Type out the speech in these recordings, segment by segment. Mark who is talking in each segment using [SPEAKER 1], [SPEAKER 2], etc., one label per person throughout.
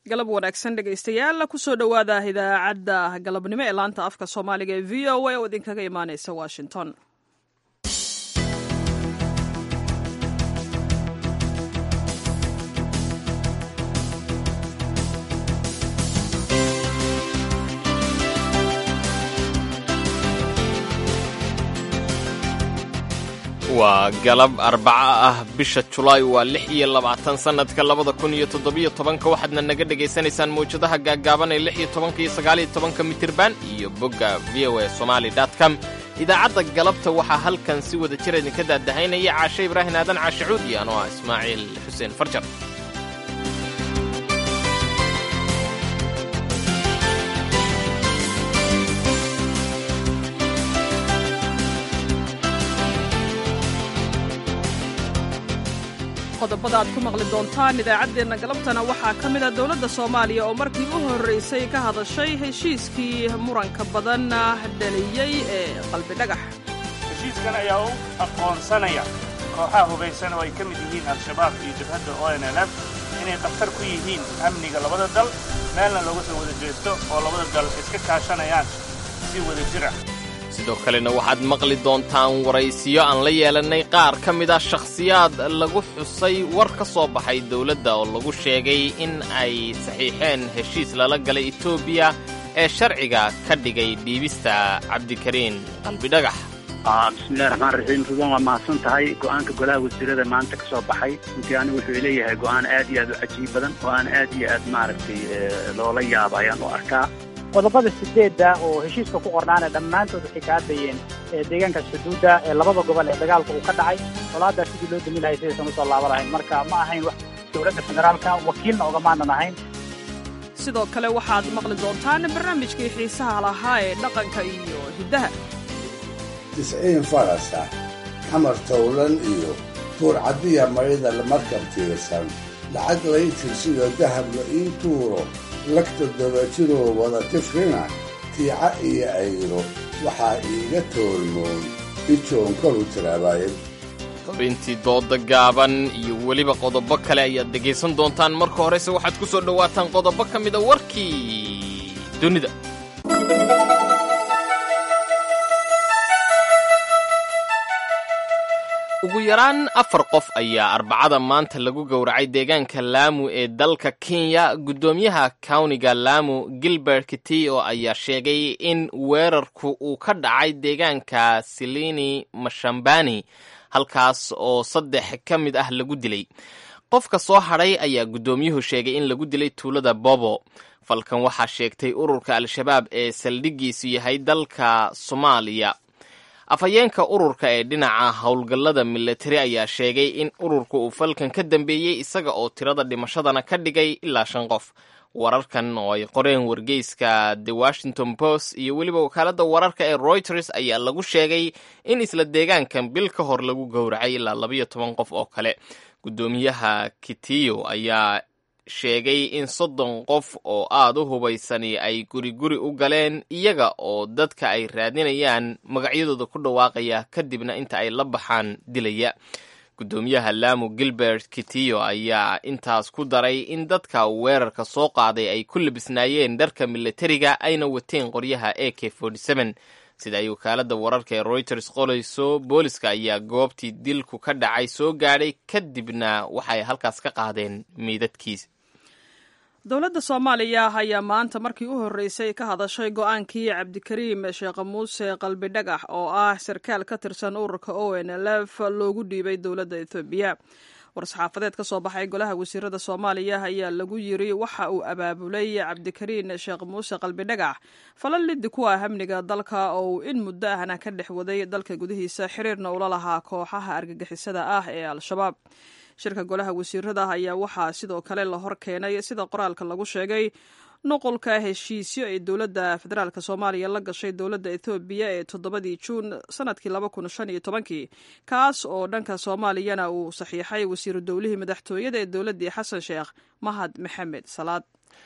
[SPEAKER 1] galab wanaagsan dhegaystayaal kusoo dhowaada idaacadda galabnimo ee laanta afka soomaaliga ee v o a oo idinkaga imaaneysa washington
[SPEAKER 2] waa galab arbaca ah bisha julaay waa lix iyo labaatan sannadka labada kun iyo toddobiyo tobanka waxaadna naga dhegaysanaysaan mawjadaha gaaggaaban ee lix iyo tobanka iyo sagaaliyo tobanka mitirban iyo bogga v o a somali com idaacadda galabta waxaa halkan si wada jir idinka daadahaynaya caashe ibraahin aadan caashacuud iyo anoo ah ismaaciil xuseen farjar
[SPEAKER 1] qodobada aad ku maqli doontaan idaacaddeenna galabtana waxaa ka mid a dowladda soomaaliya oo markii u horraysay ka hadashay heshiiskii muranka badan dhaliyey ee qalbi dhagax
[SPEAKER 3] heshiiskan ayaa u aqoonsanaya kooxaha hubaysan oo ay ka mid yihiin al-shabaab iyo jabhadda o n l f inay khatar ku yihiin amniga labada dal meelna looga soo wada jeesto oo labada dal iska kaashanayaan si wada jir ah
[SPEAKER 2] sidoo kalena waxaad maqli doontaan waraysiyo aan la yeelannay qaar ka mid ah shakhsiyaad lagu xusay war ka soo baxay dowladda oo lagu sheegay in ay saxiixeen heshiis lala galay etoobiya ee sharciga ka dhigay dhiibista cabdikariin qalbidhagax
[SPEAKER 4] bismillahi raxmaan raxiim ruban waa mahadsan tahay go'aanka golaha wasiirada maanta ka soo baxay runtii anigu wuxuu leeyahay go'aan aad iyo aad u cajiib badan go'aan aad iyo aad maaragtay loola yaaba ayaan u arkaa
[SPEAKER 5] qodobada sideedda oo heshiiska ku qornaana dhammaantood waxay ka hadlayeen deegaanka xuduudda ee labada gobol ee dagaalka uu ka dhacay colaaddaa sidii loo dami lahay sidaysan usoo laaban lahayn marka ma ahayn wax dowladda federaalka wakiilna ogamaanan ahayn
[SPEAKER 1] sidoo kale waxaad maqli doontaan barnaamijkii xiisaha lahaa ee dhaqanka iyo hiddaha
[SPEAKER 6] tisciin farasa xamar towlan iyo tuurcaddiya mayda markab tiirsan lacag lay tirsiyo dahab la ii tuuro lagta dabajiroo wada tifrina tiica iyo ayro waxaa iiga toolmoon ijoon kalu tiraabaayad
[SPEAKER 2] xubintii dooda gaaban iyo weliba qodobo kale ayaad dhegaysan doontaan marka horese waxaad ku soo dhowaataan qodobo ka mida warkii dunida ugu yaraan afar qof ayaa arbacada maanta lagu gowracay deegaanka laamu ee dalka kenya guddoomiyaha kawniga laamu gilbert kitio ayaa sheegay in weerarku uu ka dhacay deegaanka silini mashambani halkaas oo saddex ka mid ah lagu dilay qofka soo hadhay ayaa guddoomiyuhu sheegay in lagu dilay tuulada bobo falkan waxaa sheegtay ururka al-shabaab ee saldhiggiisu yahay dalka soomaaliya afhayeenka ururka ee dhinaca howlgallada milatari ayaa sheegay in ururka uu falkan ka dambeeyey isaga oo tirada dhimashadana ka dhigay ilaa shan qof wararkan oo ay qoreen wargeyska the washington post iyo weliba wakaaladda wararka ee reuters ayaa lagu sheegay in isla deegaankan bil ka hor lagu gowracay ilaa labayo toban qof oo kale guddoomiyaha kitiyo ayaa sheegay in soddon qof oo aad u hubaysani ay guri guri u galeen iyaga oo dadka ay raadinayaan magacyadooda ku dhawaaqaya kadibna inta ay la baxaan dilaya guddoomiyaha laamu gilbert kitiyo ayaa intaas ku daray in dadka weerarka soo qaaday ay ku labisnaayeen dharka milatariga ayna wateen qoryaha a k sida ay wakaaladda wararka ee reuters qolayso booliska ayaa goobtii dilku ka dhacay soo gaadhay kadibna waxay halkaas ka qaadeen meydadkiis
[SPEAKER 1] dowladda soomaaliya ayaa maanta markii u horreysay ka hadashay go-aankii cabdikariim sheekh muuse qalbi dhagax oo ah sarkaal ka tirsan ururka o n l f loogu dhiibay dowladda ethoobiya war-saxaafadeed ka soo baxay golaha wasiirada soomaaliya ayaa lagu yiri waxa uu abaabulay cabdikariin sheekh muuse qalbi dhagax falal liddi ku ah amniga dalka oo uu in muddo ahna ka dhex waday dalka gudihiisa xiriirna ula lahaa kooxaha argagixisada ah ee al-shabaab shirka golaha wasiirada ayaa waxaa sidoo kale la hor keenay sida qoraalka lagu sheegay nuqulka heshiisyo ay dowladda federaalk soomaaliya la gashay dowladda ethoobiya ee toddobadii juun sanadkii laba kun shan iyo tobankii kaas oo dhanka soomaaliyana uu saxiixay wasiiru dowlihii madaxtooyada ee dowladdii xasan sheekh mahad maxamed salaad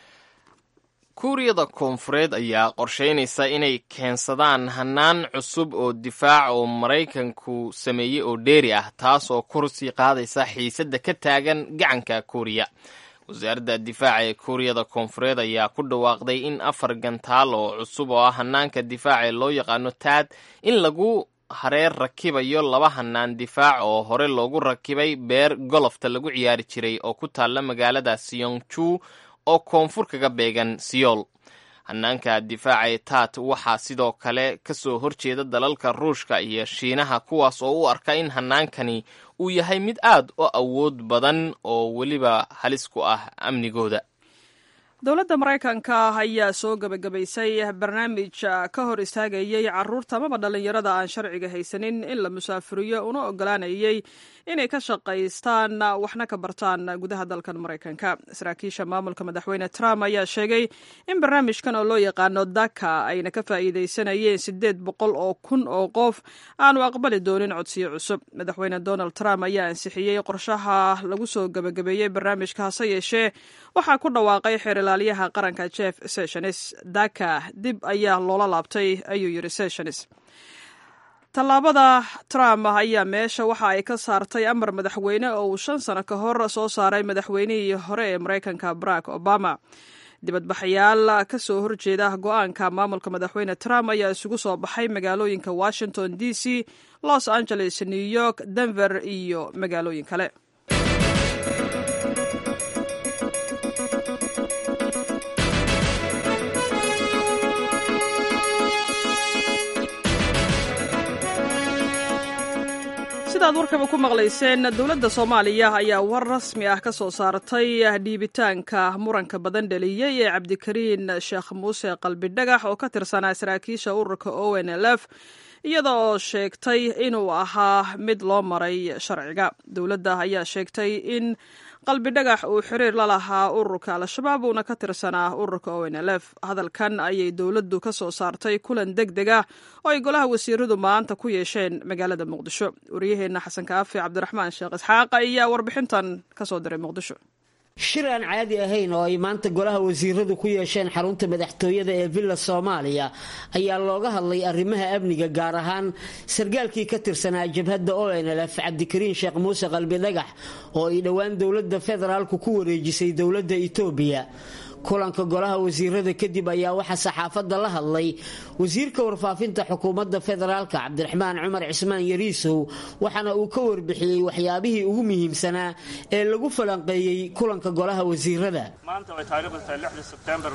[SPEAKER 2] kuuriyada koonfureed ayaa qorshaynaysa inay keensadaan hannaan cusub oo difaac oo maraykanku sameeyey oo dheeri ah taas oo kursii qaadaysa xiisadda ka taagan gacanka kuuriya wasaaradda difaaca ee kuuriyada koonfureed ayaa ku dhawaaqday in afar gantaal oo cusub oo ah hanaanka difaaca ee loo yaqaano taad in lagu hareer rakibayo laba hanaan difaac oo hore loogu rakibay beer golofta lagu ciyaari jiray oo ku taalla magaalada siyongju oo koonfur kaga beegan siyool hanaanka difaaca ee taat waxaa sidoo kale kasoo horjeeda dalalka ruushka iyo shiinaha kuwaas oo u arka in hanaankani uu yahay mid aad u awood badan oo weliba halis ku ah amnigooda
[SPEAKER 1] dowladda maraykanka ayaa soo gebagabaysay barnaamij ka hor istaagayey caruurta amaba dhallinyarada aan sharciga haysanin in la musaafuriyo una ogolaanayey inay ka shaqaystaan waxna ka bartaan gudaha dalkan maraykanka saraakiisha maamulka madaxweyne trump ayaa sheegay in barnaamijkan oo loo yaqaano daka ayna ka faa'iidaysanayeen siddeed boqol oo kun oo qof aanu aqbali doonin codsiyo cusub madaxweyne donald trump ayaa ansixiyey qorshaha lagu soo gebagabeeyey barnaamijka hase yeeshee waxaa ku dhawaaqay xeer ilaaliyaha qaranka jeff sessions daka dib ayaa loola laabtay ayuu yidhi sessions tallaabada trump ayaa meesha waxa ay ka saartay amar madaxweyne oo uu shan sano ka hor soo saaray madaxweynihii hore ee maraykanka barack obama dibadbaxayaal ka soo horjeeda go-aanka maamulka madaxweyne trump ayaa isugu soo baxay magaalooyinka washington d c los angeles new york denver iyo magaalooyin kale sidaad warkaba ku maqlayseen dowladda soomaaliya ayaa war rasmi ah ka soo saartay dhiibitaanka muranka badan dheliyey ee cabdikariin sheekh muuse qalbidhagax oo ka tirsanaa saraakiisha ururka o n l f iyada oo sheegtay inuu ahaa mid loo maray sharciga dowladda ayaa sheegtay in qalbidhagax uu xiriir la lahaa ururka al-shabaab uuna ka tirsanaa ururka o n l f hadalkan ayay dowladdu ka soo saartay kulan deg deg ah oo ay golaha wasiiradu maanta ku yeesheen magaalada muqdisho wariyaheenna xasan kaafi cabdiraxmaan sheekh isxaaq ayaa warbixintan ka soo diray muqdisho
[SPEAKER 7] shir aan caadi ahayn oo ay maanta golaha wasiiradu ku yeesheen xarunta madaxtooyada ee villa soomaaliya ayaa looga hadlay arrimaha amniga gaar ahaan sargaalkii ka tirsanaa jabhadda o n l f cabdikariin sheekh muuse qalbidhagax oo ay dhowaan dowladda federaalku ku wareejisay dowladda itoobiya kulanka golaha wasiirada kadib ayaa waxaa saxaafadda la hadlay wasiirka warfaafinta xukuumadda federaalka cabdiraxmaan cumar cismaan yariisow waxaana uu ka warbixiyey waxyaabihii ugu muhiimsanaa ee lagu falanqeeyey kulanka golaha wasiirada
[SPEAKER 3] maanta way taariikhdu tahay lixda sebtembar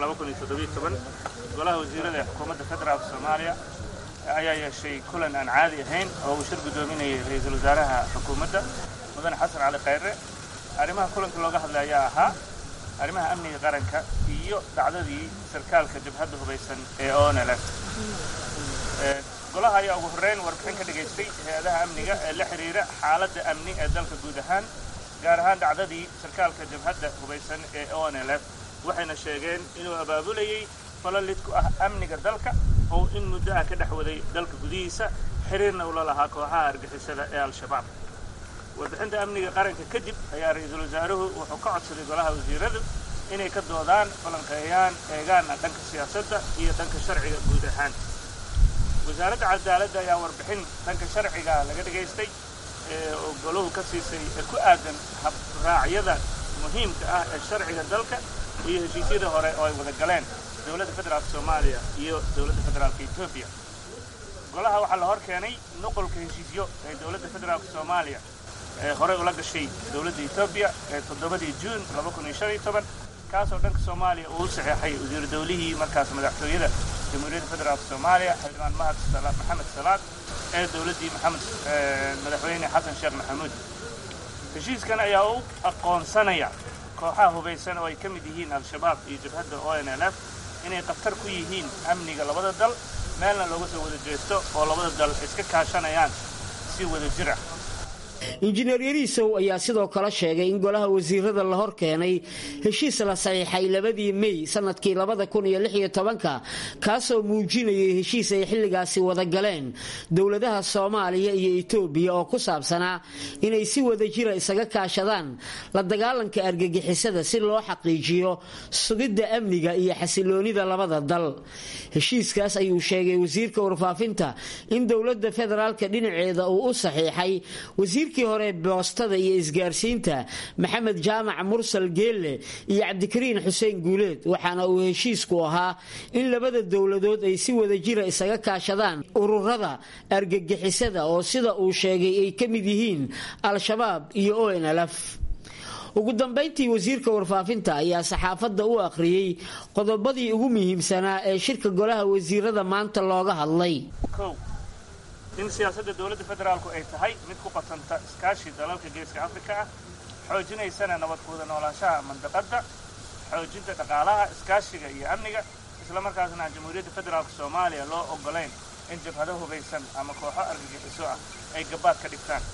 [SPEAKER 3] golaha wasiirada ee xukuumadda federaalka soomaaliya ayaa yeeshay kulan aan caadi ahayn oo uu shir guddoominayay ra-iisul wasaaraha xukuumadda mudane xasan cali khayre arrimaha kulanka looga hadlay ayaa ahaa arrimaha amniga qaranka iyo dhacdadii sarkaalka jabhadda hubaysan ee onlf golaha ayaa ugu horreyn warbixin ka dhigaystay hay-adaha amniga ee la xidhiira xaaladda amni ee dalka guud ahaan gaar ahaan dhacdadii sarkaalka jabhadda hubaysan ee onlf waxayna sheegeen inuu abaabulayey falalid ku ah amniga dalka oo in muddo ah ka dhex waday dalka gudihiisa xiriirna ula lahaa kooxaha argixisada ee al-shabaab warbixinta amniga qaranka kadib ayaa ra-iisul wasaaruhu wuxuu ka codsaday golaha wasiiradu inay ka doodaan falanqeeyaan eegaana dhanka siyaasadda iyo dhanka sharciga guud ahaan wasaaradda cadaaladda ayaa warbixin dhanka sharciga laga dhigaystay oo goluhu ka siisay ee ku aadan habraacyada muhiimka ah ee sharciga dalka iyo heshiisyada hore oo ay wada galeen dowladda federaalka soomaaliya iyo dowladda federaalka etoobiya golaha waxaa la hor keenay nuqolka heshiisyo ee dowladda federaalka soomaaliya ee horey ula gashay dowladda etoobiya ee toddobadii juun kaasoo dhanka soomaaliya uu u saxeexay wasiiru dawlihii markaas madaxtooyada jamhuuriyadda federaalka soomaaliya xildhibaan mahad maxamed salaad ee dowladdii maxamed madaxweyne xasan sheekh maxamuud heshiiskan ayaa u aqoonsanaya kooxaha hubaysan oo ay ka mid yihiin al-shabaab iyo jabhadda o n l f inay khatar ku yihiin amniga labada dal meelna looga soo wada jeesto oo labada dal iska kaashanayaan si wada jir ah
[SPEAKER 7] injineer yariisow ayaa sidoo kale sheegay in golaha wasiirada la hor keenay heshiis la saxiixay labadii mey sanadkii labadakuniyolixyotobanka kaasoo muujinayay heshiis ay xilligaasi wada galeen dowladaha soomaaliya iyo etoobiya oo ku saabsanaa inay si wada jira isaga kaashadaan la dagaalanka argagixisada si loo xaqiijiyo sugidda amniga iyo xasiloonida labada dal heshiiskaas ayuu sheegay wasiirka warfaafinta in dowladda federaalka dhinaceeda uu u saxiixay wasiirka wasiirkii hore boostada iyo isgaarsiinta maxamed jaamac mursal geelle iyo cabdikariin xuseen guuleed waxaana uu heshiisku ahaa in labada dowladood ay si wadajira isaga kaashadaan ururada argagixisada oo sida uu sheegay ay ka mid yihiin al-shabaab iyo o n lf ugu dambayntii wasiirka warfaafinta ayaa saxaafadda u akhriyey qodobadii ugu muhiimsanaa ee shirka golaha wasiirada maanta looga hadlay
[SPEAKER 3] kow in siyaasadda dowladda federaalku ay tahay mid ku qatanta iskaashi dalalka geeska afrika ah xoojinaysana nabadkuuda noolaanshaha mandaqadda xoojinta dhaqaalaha iskaashiga iyo amniga islamarkaasna aan jamhuuriyadda federaalka soomaaliya loo oggolayn in jabhado hubaysan ama kooxo argagixiso ah ay gabaad ka dhigtaan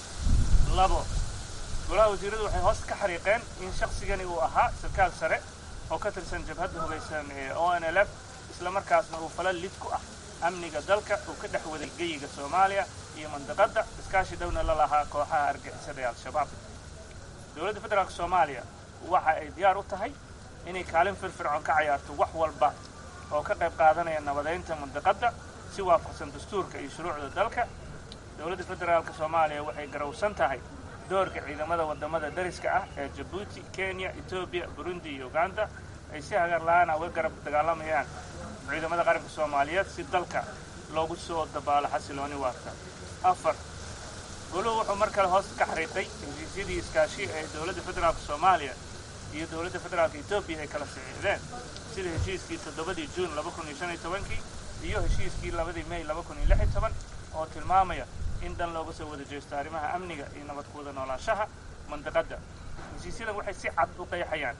[SPEAKER 3] labo golaha wasiiradu waxay hoos ka xariiqeen in shaqsigani uu ahaa sarkaal sare oo ka tirsan jabhadda hubaysan ee o n l f islamarkaasna uu fala lid ku ah amniga dalka uu ka dhex waday geyiga soomaaliya iyo mandaqadda iskaashi dhowna la lahaa kooxaha argixisada ee al-shabaab dowladda federaalka soomaaliya waxa ay diyaar u tahay inay kaalin firfircoon ka cayaarto wax walba oo ka qayb qaadanaya nabadaynta mandaqadda si waafaqsan dastuurka iyo shuruucda dalka dowladda federaalka soomaaliya waxay garowsan tahay doorka ciidamada waddamada dariska ah ee jabuuti kenya etoobiya burundi iyo uganda ay si hagar la-aana uga garab dagaalamayaan ciidamada qaranka soomaaliyeed si dalka loogu soo dabaalo xasilooni waarta afar goluhu wuxuu mar kale hoos ka xariiqay heshiisyadii iskaashi ee dowladda federaalka soomaaliya iyo dowladda federaalka etoobiya ay kala saxiixdeen sida heshiiskii toddobadii juun laba kun iyo shan iyo tobankii iyo heshiiskii labadii may laba kun iyo lix iyo toban oo tilmaamaya in dan looga soo wada jeesto arrimaha amniga iyo nabadkuwada noolaanshaha mandaqadda heshiisyadan waxay si cad u qeexayaan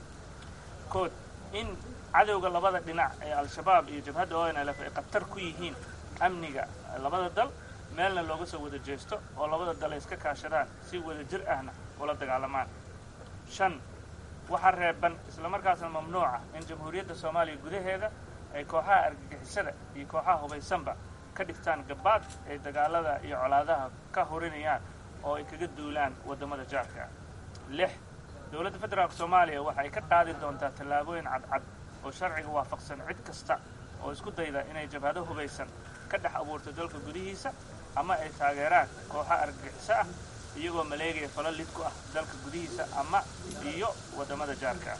[SPEAKER 3] kood in cadowga labada dhinac ee al-shabaab iyo jabhadda o n l f ay khatar ku yihiin amniga labada dal meelna looga soo wada jeesto oo labada dal ay iska kaashadaan si wada jir ahna ula dagaalamaan shan waxaa reeban islamarkaasna mamnuuca in jamhuuriyadda soomaaliya gudaheeda ay kooxaha argagixisada iyo kooxaha hubaysanba ka dhigtaan gabaad ay dagaalada iyo colaadaha ka horinayaan oo ay kaga duulaan waddamada jaarka ah lix dowladda federaalka soomaaliya waxa ay ka qaadi doontaa tallaabooyin cadcad oo sharciga waafaqsan cid kasta oo isku dayda inay jabhado hubaysan ka dhex abuurto dalka gudihiisa ama ay taageeraan kooxa argagixiso ah iyagoo maleegaya falo lid ku ah dalka gudihiisa ama iyo waddamada jaarka ah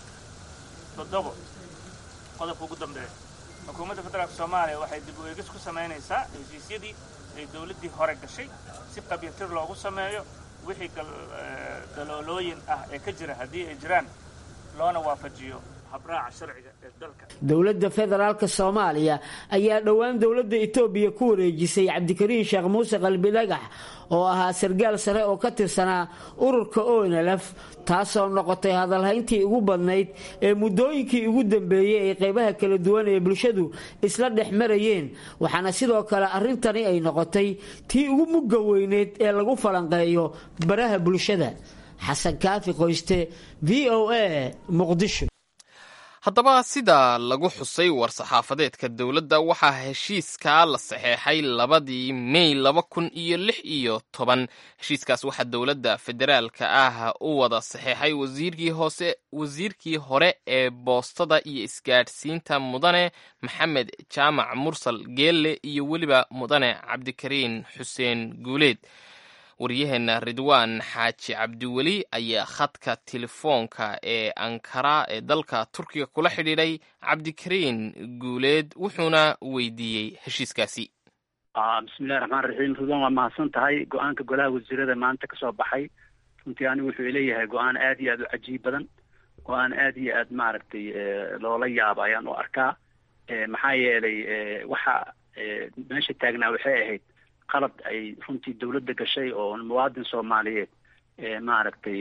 [SPEAKER 3] toddobo qodobka ugu dambeeya xukuumadda federaalka soomaaliya waxay dib u eegis ku samaynaysaa heshiisyadii ay dowladdii hore gashay si qabyatir loogu sameeyo wixii daloolooyin ah ee ka jira haddii ay jiraan loona waafajiyo habraaca sharciga ee dalka
[SPEAKER 7] dowladda federaalk soomaaliya ayaa dhowaan dowladda etoobiya ku wareejisay cabdikariin sheekh muuse qalbidhagax oo ahaa sargaal sare oo ka tirsanaa ururka onlf taasoo noqotay hadalhayntii ugu badnayd ee muddooyinkii ugu dambeeyey ay qaybaha kala duwan ee bulshadu isla dhex marayeen waxaana sidoo kale arrintani ay noqotay tii ugu mugga weyneyd ee lagu falanqeeyo baraha bulshada xasan kaafi qoyste v o a muqdisho
[SPEAKER 2] haddaba sida lagu xusay war-saxaafadeedka dowladda waxaa heshiiskaa la saxeexay labadii mey laba kun iyo lix iyo toban heshiiskaas waxaa dowladda federaalka ah u wada saxeexay wasiirkii hoose wasiirkii hore ee boostada iyo isgaadhsiinta mudane maxamed jaamac mursal geelle iyo weliba mudane cabdikariin xuseen guuleed waryaheena ridwaan xaaji cabdiweli ayaa khadka telefoonka ee ankara ee dalka turkiga kula xidhiidhay cabdikariin guuleed wuxuuna weydiiyey heshiiskaasi
[SPEAKER 4] bismillahi raxmaan raxiim ridwaan waa mahadsan tahay go-aanka golaha wasiirada maanta kasoo baxay runtii anigu wuxuu leeyahay go-aan aad iyo aad u cajiib badan go-aan aad iyo aad maaragtay loola yaaba ayaan u arkaa maxaa yeelay waxa meesha taagnaa waxay ahayd qalad ay runtii dawladda gashay oo muwaadin soomaaliyeed maaragtay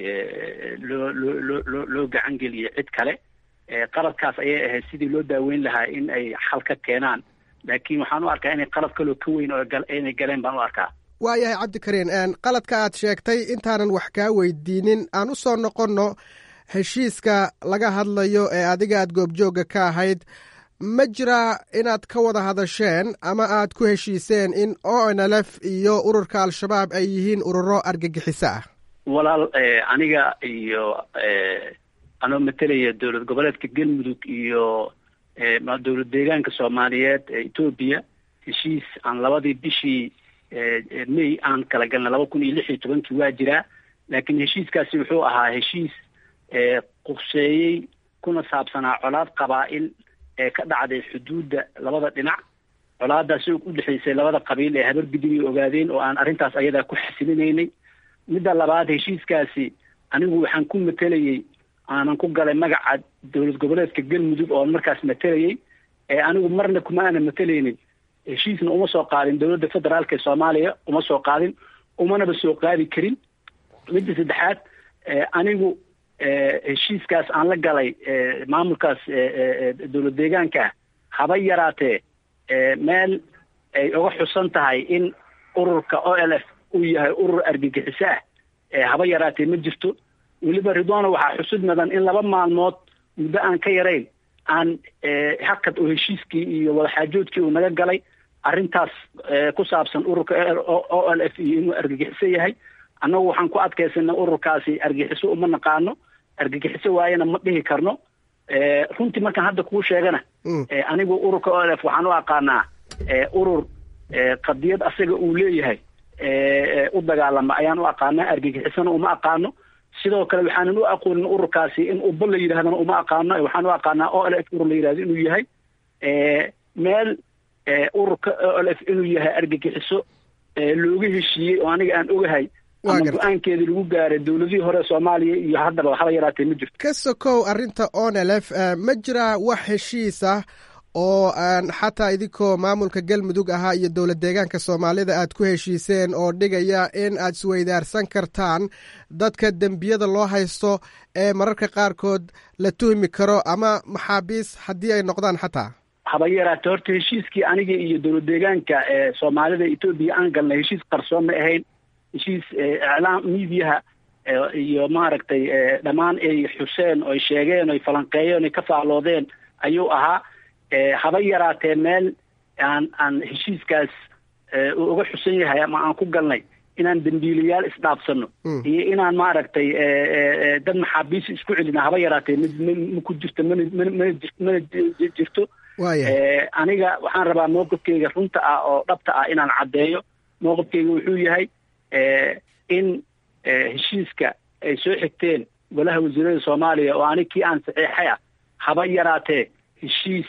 [SPEAKER 4] loo loo loo loo loo gacan geliyay cid kale qaladkaas ayay ahayd sidii loo daaweyn lahaa in ay xal ka keenaan laakiin waxaan u arkaa inay qalad kaloo ka weyn oo inay galeen baan u arkaa
[SPEAKER 8] waayahay cabdikariin qaladka aad sheegtay intaanan wax kaa weydiinin aan u soo noqonno heshiiska laga hadlayo ee adiga aad goobjoogga ka ahayd ma jiraa inaad ka wada hadasheen ama aad ku heshiiseen in o n l f iyo ururka al-shabaab ay yihiin ururo argagixiso ah
[SPEAKER 4] walaal aniga iyo anoo matelaya dowlad goboleedka galmudug iyo dowlad deegaanka soomaaliyeed ee etoobiya heshiis aan labadii bishii may aan kala galnay laba kun iyo lix iyo tobankii waa jiraa laakiin heshiiskaasi wuxuu ahaa heshiis qurseeyey kuna saabsanaa colaad qabaa'il ee ka dhacday xuduudda labada dhinac colaadaasi u dhexaysay labada qabiil ee habar gidib ay ogaadeen oo aan arrintaas ayadaa ku xasilinaynay midda labaad heshiiskaasi anigu waxaan ku matelayey aanan ku galay magaca dowlad goboleedka galmudug oon markaas matelayey ee anigu marna kuma aanan matelaynin heshiisna uma soo qaadin dowladda federaalka ee soomaaliya uma soo qaadin umanaba soo qaadi karin midda saddexaad anigu heshiiskaas aan la galay maamulkaas dowlad deegaanka ah haba yaraatee meel ay uga xusan tahay in ururka o l f uu yahay urur argagixiso ah haba yaraatee ma jirto weliba ridwana waxaa xusud mudan in laba maalmood muddo aan ka yarayn aan hakad oo heshiiskii iyo wadaxaajoodkii uu naga galay arrintaas ku saabsan ururka o l f iyo inuu argagixiso yahay annagu waxaan ku adkaysanay ururkaasi argagixiso uma naqaano argagixiso waayana ma dhihi karno runtii markaan hadda kuu sheegana anigu ururka o l f waxaan u aqaanaa urur qadiyad asaga uu leeyahay u dagaalama ayaan u aqaanaa argagixisona uma aqaano sidoo kale waxaanan u aqoonin ururkaasi in uba la yidhahdana uma aqaano waxaan u aqaanaa o l f urur la yidhahdo inuu yahay meel ururka o l f inuu yahay argagixiso looga heshiiyey oo aniga aan ogahay ama go-aankeedii lagu gaaray dowladihii hore soomaaliya iyo haddaba haba yaraatee ma jirto
[SPEAKER 8] ka sokow arrinta onelf ma jiraa wax heshiis ah oo aan xataa idinkoo maamulka galmudug ahaa iyo dowlad deegaanka soomaalida aad ku heshiiseen oo dhigaya in aad isweydaarsan kartaan dadka dembiyada loo haysto ee mararka qaarkood la tuhmi karo ama maxaabiis haddii ay noqdaan xataa
[SPEAKER 4] haba yaraate horta heshiiskii aniga iyo dowlad deegaanka ee soomaalida etoobiya aan galnay heshiis qarsoon ma ahayn heshiis iclaam miidiyaha iyo maaragtay dhammaan ay xuseen oy sheegeen oy falanqeeyeen oy ka faalloodeen ayuu ahaa haba yaraatee meel aan aan heshiiskaas uu uga xusan yahay ama aan ku galnay inaan dembiilayaal isdhaafsano iyo inaan maaragtay dad maxaabiis isku celina haba yaraatee ma ku jirto mana mana mana mana jirto aniga waxaan rabaa mowqifkeyga runta ah oo dhabta ah inaan caddeeyo mowqifkeyga wuxuu yahay in heshiiska ay soo xigteen golaha wasiirada soomaaliya oo anig kii aan saxiixay ah haba yaraatee heshiis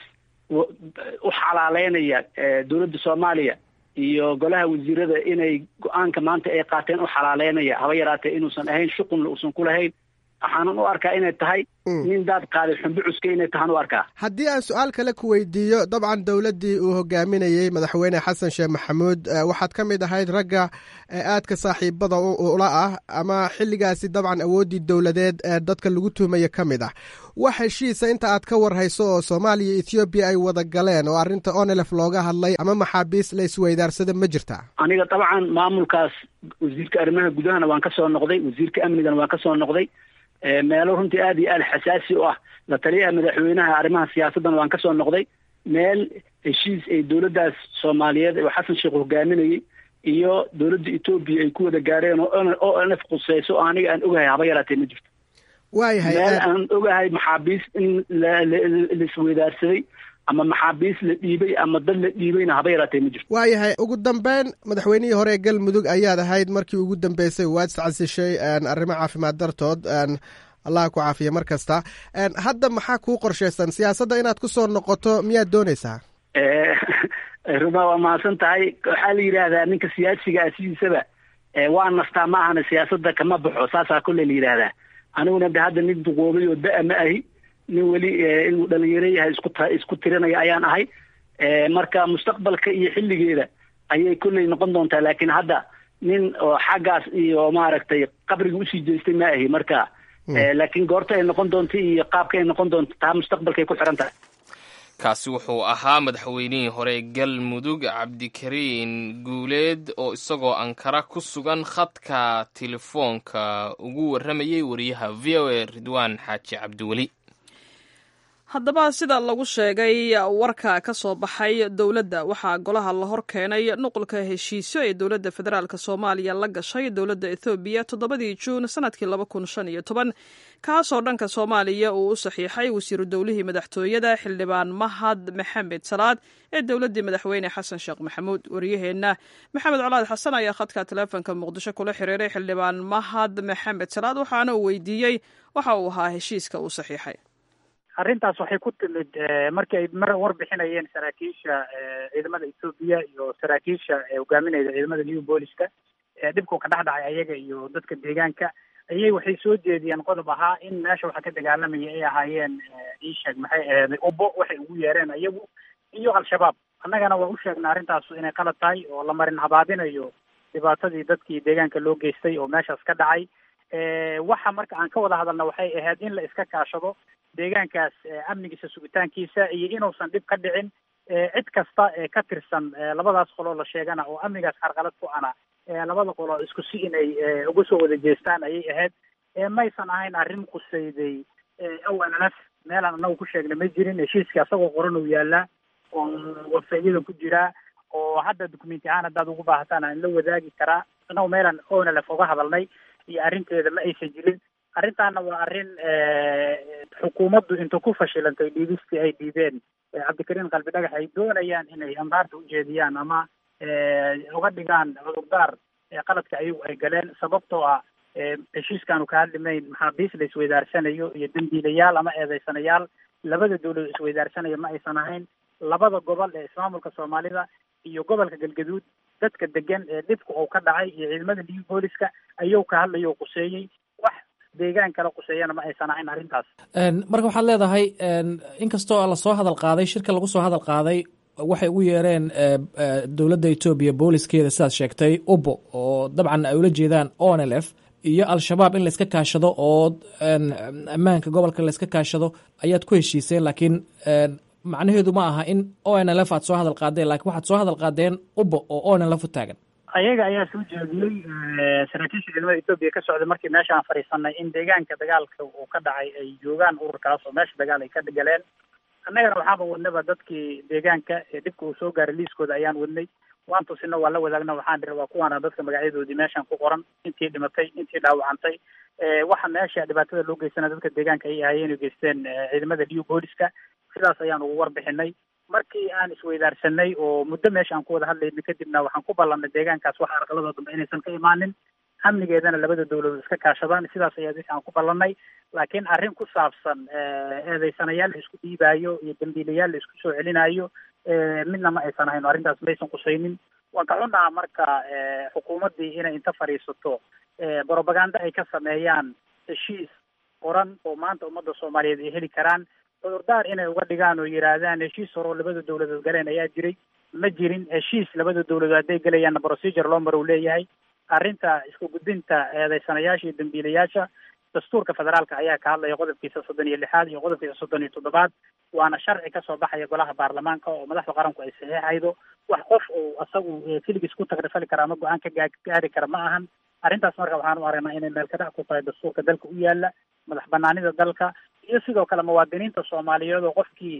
[SPEAKER 4] u xalaaleynaya dowladda soomaaliya iyo golaha wasiirada inay go-aanka maanta ay qaateen u xalaaleynaya haba yaraatee inuusan ahayn shuqunla uusan ku lahayn waxaanan u arkaa inay tahay nin daad qaaday xumbi cuska inay tahaan u arkaa
[SPEAKER 8] haddii aan su-aal kale ku weydiiyo dabcan dowladdii uu hogaaminayey madaxweyne xasan sheekh maxamuud waxaad ka mid ahayd ragga aadka saaxiibada ula ah ama xilligaasi dabcan awooddii dowladeed ee dadka lagu tuhmaya ka mid ah wax heshiisa inta aad ka warhayso oo soomaaliya ethoobiya ay wada galeen oo arrinta onelef looga hadlay ama maxaabiis la isweydaarsada ma jirtaa
[SPEAKER 4] aniga dabcan maamulkaas wasiirka arrimaha gudahana waan ka soo noqday wasiirka amnigana waan ka soo noqday meelo runtii aad iyo aad xasaasi u ah la taliyaha madaxweynaha arrimaha siyaasaddan waan ka soo noqday meel heshiis ay dowladdaas soomaaliyeed oo xasan sheekh hogaaminayey iyo dowladda etoobiya ay ku wada gaareen oo o nf quseyso oo aniga aan ogahay haba yaraatee ma jirto
[SPEAKER 8] waayahay
[SPEAKER 4] meel aan ogahay maxaabiis in laisweydaarsaday ama maxaabiis la dhiibay ama dad la dhiibayna haba yaraatee ma jirto
[SPEAKER 8] waayahay ugu dambeyn madaxweynihii hore ee galmudug ayaad ahayd markii ugu dambeysay waad iscasishay arrimo caafimaad dartood allah ku caafiya mar kasta hadda maxaa kuu qorshaysan siyaasadda inaad ku soo noqoto miyaad doonaysaa
[SPEAKER 4] ruma waa mahadsan tahay waxaa la yidhaahdaa ninka siyaasiga ah sidiisaba waa nastaa ma ahana siyaasadda kama baxo saasaa kolley la yidhaahdaa aniguna de hadda nin duqoobay oo da- ma ahi nin weli inuu dhalinyaro yahay isku ta isku tirinaya ayaan ahay marka mustaqbalka iyo xilligeeda ayay kolley noqon doontaa laakiin hadda nin oo xaggaas iyo maaragtay qabriga usii jeestay ma ahi marka laakiin goorta ay noqon doonto iyo qaabka ay noqon doonto taa mustaqbalkay ku xiran tahay
[SPEAKER 2] kaasi wuxuu ahaa madaxweynihii hore galmudug cabdikariin guuleed oo isagoo ankara ku sugan khadka telefoonka ugu warramayay wariyaha v o a ridwaan xaaji cabdiweli
[SPEAKER 1] haddaba sida lagu sheegay warka ka soo baxay dowladda waxaa golaha la hor keenay nuqulka heshiisyo ee dowladda federaalk soomaaliya la gashay dowladda ethoobiya toddobadii juun sanadkii laba kun shan iyo toban kaasoo dhanka soomaaliya uu u saxiixay wasiiru dowlihii madaxtooyada xildhibaan mahad maxamed salaad ee dowladdii madaxweyne xasan sheekh maxamuud wariyaheenna maxamed colaad xasan ayaa khadka taleefonka muqdisho kula xiriiray xildhibaan mahad maxamed salaad waxaana uu weydiiyey waxa uu ahaa heshiiska uu saxiixay
[SPEAKER 5] arrintaas waxay ku timid markii ay mar warbixinayeen saraakiisha ciidamada etoobiya iyo saraakiisha hogaaminayda ciidamada new booliska dhibkuu ka dhex dhacay ayaga iyo dadka deegaanka ayay waxay soo jeediyeen qodob ahaa in meesha waxa ka dagaalamaya ay ahaayeen iisheeg maxay aheeday ubo waxay ugu yeereen ayagu iyo al-shabaab annagana waa u sheegnay arrintaas inay qalad tahay oo la marin habaabinayo dhibaatadii dadkii deegaanka loo geystay oo meeshaas ka dhacay waxa marka aan ka wada hadalna waxay ahayd in la iska kaashado deegaankaas amnigiisa sugitaankiisa iyo inuusan dhib ka dhicin cid kasta ee ka tirsan labadaas qoloo la sheegana oo amnigaas carqalad ku ana labada qoloo isku si inay uga soo wada jeestaan ayay ahayd maysan ahayn arrin qusayday awanalaf meelaan anagu ku sheegna ma jirin heshiiskii asagoo qoran uu yaalaa oo wafeeyada ku jiraa oo hadda documenti ahaan haddaad ugu baahataan aan la wadaagi karaa anagu meelaan onalef uga hadalnay iyo arrinteeda ma aysan jirin arrintaana waa arrin xukuumaddu inta ku fashilantay dhiibistii ay dhiibeen cabdikariin qalbi dhagax ay doonayaan inay ambaarta ujeediyaan ama uga dhigaan cudurdaar qaladka ayagu ay galeen sababtoo ah heshiiskaanu ka hadlimayn maxaabiis la isweydaarsanayo iyo dambiilayaal ama eedeysanayaal labada dawlad isweydaarsanayo ma aysan ahayn labada gobol ee ismaamulka soomaalida iyo gobolka galgaduud dadka degan ee dhibka uu ka dhacay iyo ciidamada new booliska ayuu ka hadlayo quseeyey wax deegaan kala quseeyana ma aysan ahayn arrintaas
[SPEAKER 9] marka waxaad leedahay inkastoo lasoo hadal qaaday shirka lagu soo hadal qaaday waxay ugu yeereen dowladda etoobiya booliskeeda sidaad sheegtay ubo oo dabcan ay ula jeedaan onlf iyo al-shabaab in layska kaashado oo ammaanka gobolka layska kaashado ayaad ku heshiiseen laakiin macnaheedu ma aha in onlf aad soo hadal qaadeen lakiin waxaad soo hadal qaadeen ubo oo onlf u taagan
[SPEAKER 5] ayaga ayaa soo jeediyey saraakiisha ciidamada etoobiya ka socday markii meesha aan fadhiisanay in deegaanka dagaalka uu ka dhacay ay joogaan ururkaas oo meesha dagaal ay ka galeen annagana waxaaba wadnaba dadkii deegaanka ee dhibka uu soo gaaray liiskooda ayaan wadnay waan tusina waa la wadaagna waxaan dhiri waa kuwaana dadka magacyadoodii meeshan ku qoran intii dhimatay intii dhaawacantay waxa meesha dhibaatada loo geysana dadka deegaanka ay ahaayeen oo geysteen ciidamada new booliska sidaas ayaan ugu warbixinay markii aan isweydaarsanay oo muddo meesha aan ku wada hadlaynay kadibna waxaan ku ballanay deegaankaas wax arqalada dambe inaysan ka imaanin amnigeedana labada dawladood iska kaashadaan sidaas ayaa wixii aan ku ballanay laakiin arrin ku saabsan eedeysanayaal la isku dhiibaayo iyo dambiilayaal la isku soo celinayo midna ma aysan ahayn arrintaas maysan qusaynin waan ka xunaha marka xukuumaddii inay inta fadhiisato brobaganda ay ka sameeyaan heshiis qoran oo maanta ummadda soomaaliyeed ay heli karaan cudurdaar inay uga dhigaan oo yidhaahdaan heshiis horeo labada dawladood galeen ayaa jiray ma jirin heshiis labada dawladood hadday gelayaanna procedure loo maro u leeyahay arrinta isku gudbinta eedeysanayaasha iyo dambiilayaasha dastuurka federaalka ayaa ka hadlaya qodobkiisa soddon iyo lixaad iyo qodobkiisa soddon iyo toddobaad waana sharci kasoo baxaya golaha baarlamaanka oo madaxda qaranku ay saxiixaydo wax qof uu asagu keligiis ku tagrifali kara ama go-aan ka gaari kara ma ahan arrintaas marka waxaan u aragnaa inay meel ka dhac ku tahay dastuurka dalka u yaala madax banaanida dalka iyo sidoo kale muwaadiniinta soomaaliyeed oo qofkii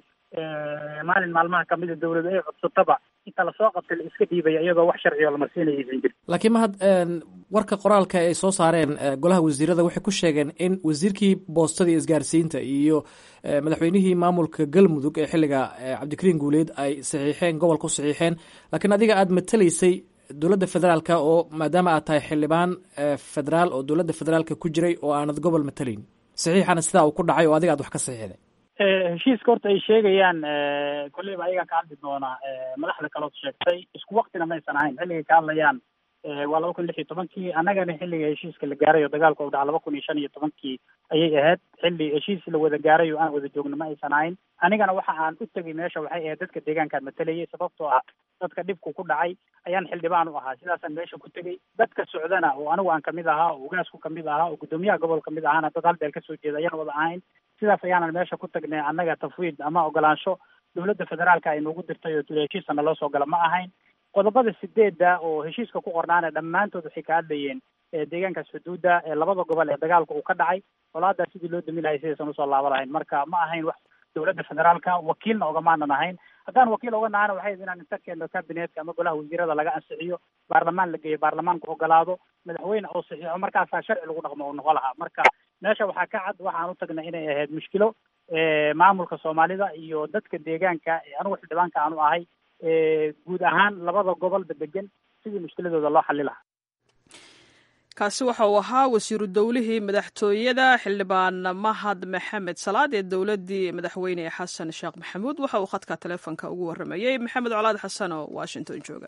[SPEAKER 5] maalin maalmaha kamida dawladu ay codsataba inta lasoo qabtay la iska dhiibaya iyadoo wax sharci oo lamarsiinaya aysan jirin
[SPEAKER 9] laakiin mahad warka qoraalka ay soo saareen golaha wasiirada waxay ku sheegeen in wasiirkii boostada iyo isgaarsiinta iyo madaxweynihii maamulka galmudug ee xilliga cabdikariin guuleed ay saxiixeen gobolka u saxiixeen laakiin adiga aada matalaysay dowladda federaalka oo maadaama aad tahay xildhibaan federaal oo dowladda federaalka ku jiray oo aanad gobol matalayn saxiixana sidaa uu ku dhacay oo adiga aad wax ka saxiixday
[SPEAKER 5] heshiiska horta ay sheegayaan kolleyba ayagaa ka hadli doonaa madaxda kalood sheegtay isku waktina maysan ahayn xilligay ka hadlayaan waa laba kun lix iyo tobankii annagana xilliga heshiiska la gaaray oo dagaalka u dhaca laba kun iyo shan iyo tobankii ayay ahayd xilli heshiis la wada gaaray oo aan wada joogno ma aysan ahayn anigana waxa aan u tegay meesha waxay ahayd dadka deegaankaan matalayay sababtoo ah dadka dhibku ku dhacay ayaan xildhibaan u ahaa sidaasaan meesha ku tegey dadka socdana oo anigu aan kamid ahaa oo ugaasku kamid ahaa oo guddoomiyaha gobol kamid ahaana dad hal beel kasoo jeeda ayaan wada ahayn sidaas ayaanan meesha ku tagnay annaga tafwiid ama ogolaansho dowladda federaalka ay noogu dirtay oo tuli heshiisana loo soo gala ma ahayn qodobada sideedda oo heshiiska ku qornaana dhammaantood waxay ka hadlayeen deegaankaas xuduudda ee labada gobol ee dagaalka uu ka dhacay colaadaas sidii loo dami lahay sidaysan usoo laaba lahayn marka ma ahayn wax dowladda federaalka wakiilna ogamaanan ahayn haddaan wakiil oga nahana waxay inaan inta keeno kabineetka ama golaha wasiirada laga ansixiyo baarlamaan la geeyo baarlamaanku ogolaado madaxweyne oo saxiixo markaasaa sharci lagu dhaqmo oo noqo lahaa marka meesha waxaa ka cad waxaan u tagnay inay ahayd mushkilo maamulka soomaalida iyo dadka deegaanka anigu xildhibaanka aanu ahay guud ahaan labada gobolba degan sidii mushkiladooda loo xali lahaa
[SPEAKER 1] kaasi waxa uu ahaa wasiiru dowlihii madaxtooyada xildhibaan mahad maxamed salaad ee dowladdii madaxweyne xasan sheekh maxamuud waxa uu khadka taleefonka ugu warramayey maxamed colaad xasan oo washington jooga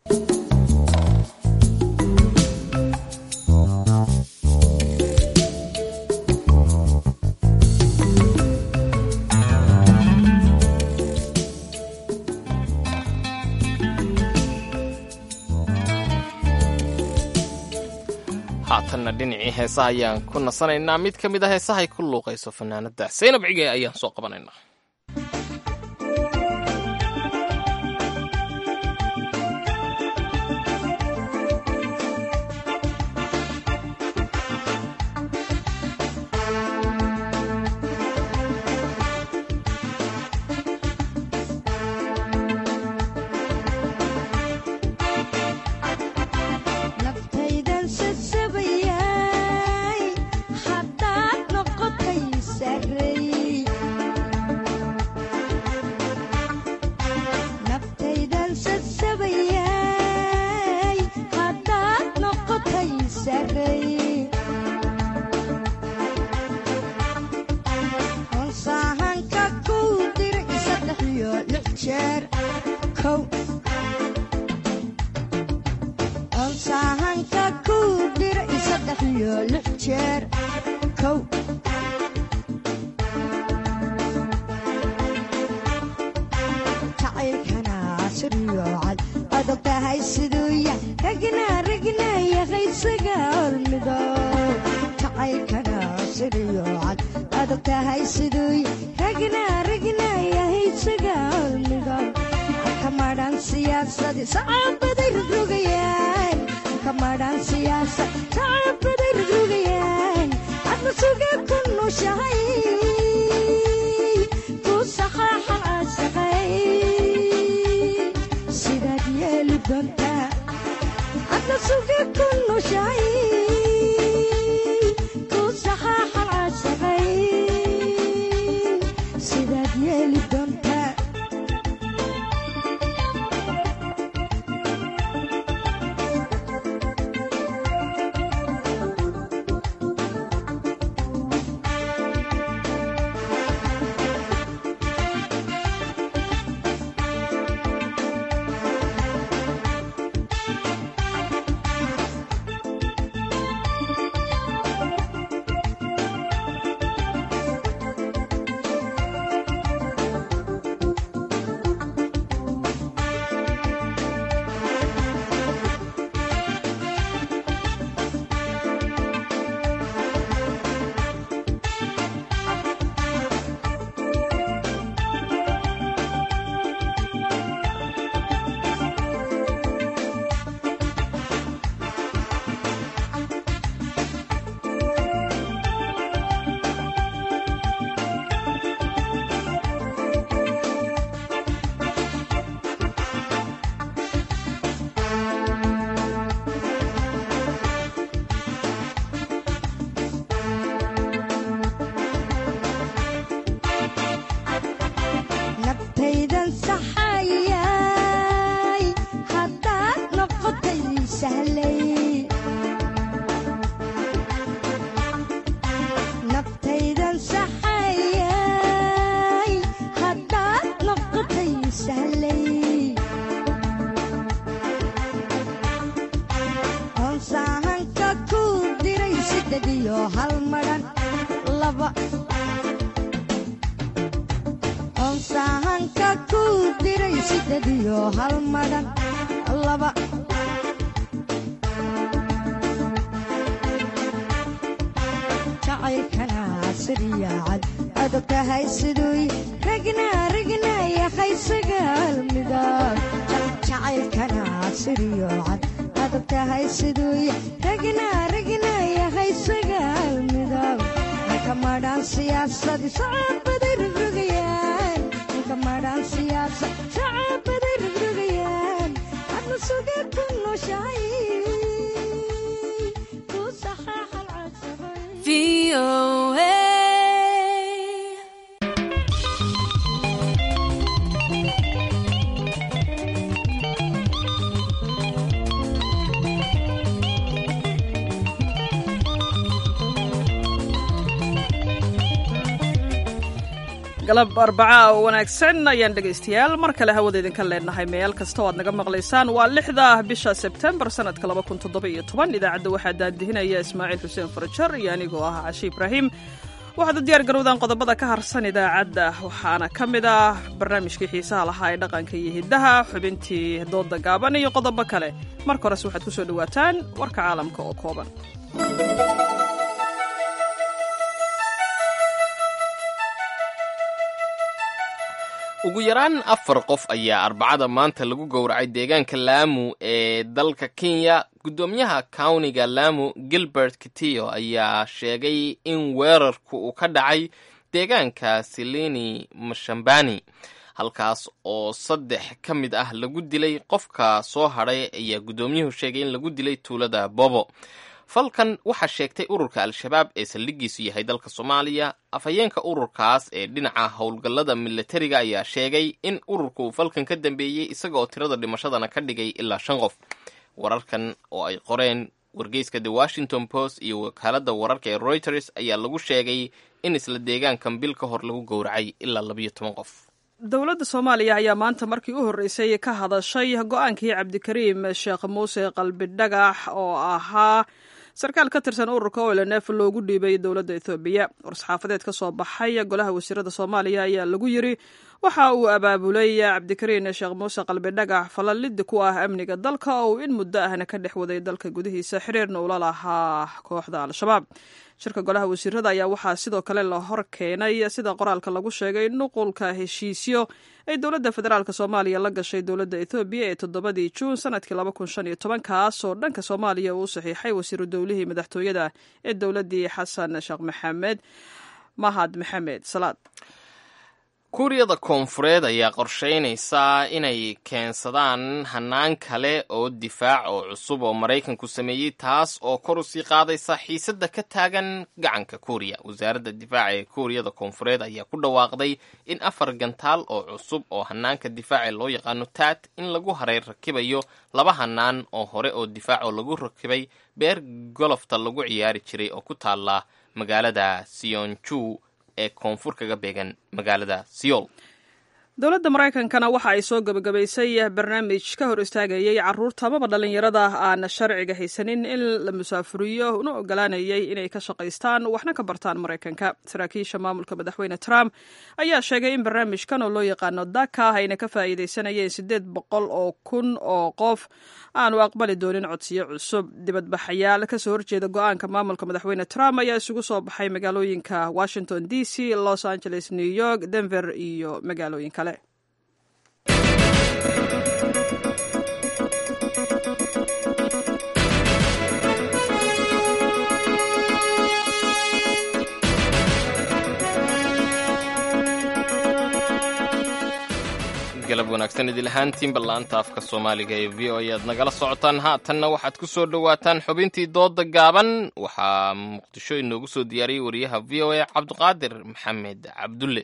[SPEAKER 2] haatanna dhinacii heesaha ayaan ku nasanaynaa mid ka mid a heesahay ku luuqayso fanaanada saynab cige ayaan soo qabanaynaa
[SPEAKER 10] siyaasadii sacaabaday rogrogayaan
[SPEAKER 1] galab arbacaa oo wanaagsan ayaan dhegaystayaal mar kale hawada idinka leenahay meel kasta oo aad naga maqlaysaan waa lixda bisha sebtembar sanadka idaacadda waxaa daadihinaya ismaaciil xuseen farajar iyo anigoo ah cashi ibraahim waxaad u diyaar garowdaan qodobada ka harsan idaacadda waxaana ka mid ah barnaamijkii xiisaha lahaa ee dhaqanka iyo hiddaha xubintii dooda gaaban iyo qodobo kale marka horese waxaad ku soo dhowaataan warka caalamka oo kooban
[SPEAKER 2] ugu yaraan afar qof ayaa arbacada maanta lagu gowracay deegaanka laamu ee dalka kenya guddoomiyaha kawniga laamu gilbert kitiyo ayaa sheegay in weerarku uu ka dhacay deegaanka silini mashambani halkaas oo saddex ka mid ah lagu dilay qofka soo hadhay ayaa guddoomiyuhu sheegay in lagu dilay tuulada bobo falkan waxaa sheegtay ururka al-shabaab ee saldhigiisu yahay dalka soomaaliya afhayeenka ururkaas ee dhinaca howlgallada milatariga ayaa sheegay in ururka uu falkan ka dambeeyey isaga oo tirada dhimashadana ka dhigay ilaa shan qof wararkan oo ay qoreen wargeyska the washington post iyo wakaaladda wararka ee reuters ayaa lagu sheegay in isla deegaankan bil ka hor lagu gowracay ilaa labayo toban qof
[SPEAKER 1] dowladda soomaaliya ayaa maanta markii u horreysay ka hadashay go-aankii cabdikariim sheekh muuse qalbi dhagax oo ahaa sarkaal ka tirsan ururka olnf loogu dhiibay dowladda ethoobiya war-saxaafadeed ka soo baxay golaha wasiirada soomaaliya ayaa lagu yiri waxa uu abaabulay cabdikariin sheekh muuse qalbi dhagax falalidi ku ah amniga dalka oo uu in muddo ahna ka dhex waday dalka gudihiisa xiriirna ula lahaa kooxda al-shabaab shirka golaha wasiirada ayaa waxaa sidoo kale la hor keenay sida qoraalka lagu sheegay nuqulka heshiisyo ay dowladda federaalk soomaaliya la gashay dowladda ethoobiya ee toddobadii juun sanadkii kaasoo dhanka soomaaliya uu saxiixay wasiiru dowlihii madaxtooyada ee dowladdii xasan sheekh maxamed mahad maxamed salaad
[SPEAKER 2] kuuriyada koonfureed ayaa qorsheynaysaa inay keensadaan hannaan kale oo difaac oo cusub oo maraykanku sameeyey taas oo kor usii qaadaysa xiisadda ka taagan gacanka kuuriya wasaaradda difaaca ee kuuriyada koonfureed ayaa ku dhawaaqday in afar gantaal oo cusub oo hannaanka difaaca loo yaqaano taat in lagu haray rakibayo laba hannaan oo hore oo difaac oo lagu rakibay beer golofta lagu ciyaari jiray oo ku taala magaalada sionju ee koonfur kaga beegan magaalada siyool
[SPEAKER 1] dowladda maraykankana waxa ay soo gebagabaysay barnaamij ka hor istaagayay caruurta amaba dhallinyarada aan sharciga haysanin in la musaafuriyo una ogolaanayay inay ka shaqaystaan waxna ka bartaan maraykanka saraakiisha maamulka madaxweyne trump ayaa sheegay in barnaamijkan oo loo yaqaano daka ayna ka faa'iidaysanayeen siddeed boqol oo kun oo qof aanu aqbali doonin codsiyo cusub dibadbaxayaal kasoo horjeeda go-aanka maamulka madaxweyne trump ayaa isugu soo baxay magaalooyinka washington d c los angeles new york denver iyo magaalooyin kale
[SPEAKER 2] galab wanaagsan idil ahaantiin ballaanta afka soomaaliga ee v o e aad nagala socotaan haatanna waxaad ku soo dhowaataan xubintii dooda gaaban waxaa muqdisho inoogu soo diyaariyey wariyaha v o e cabdiqaadir maxamed cabdulle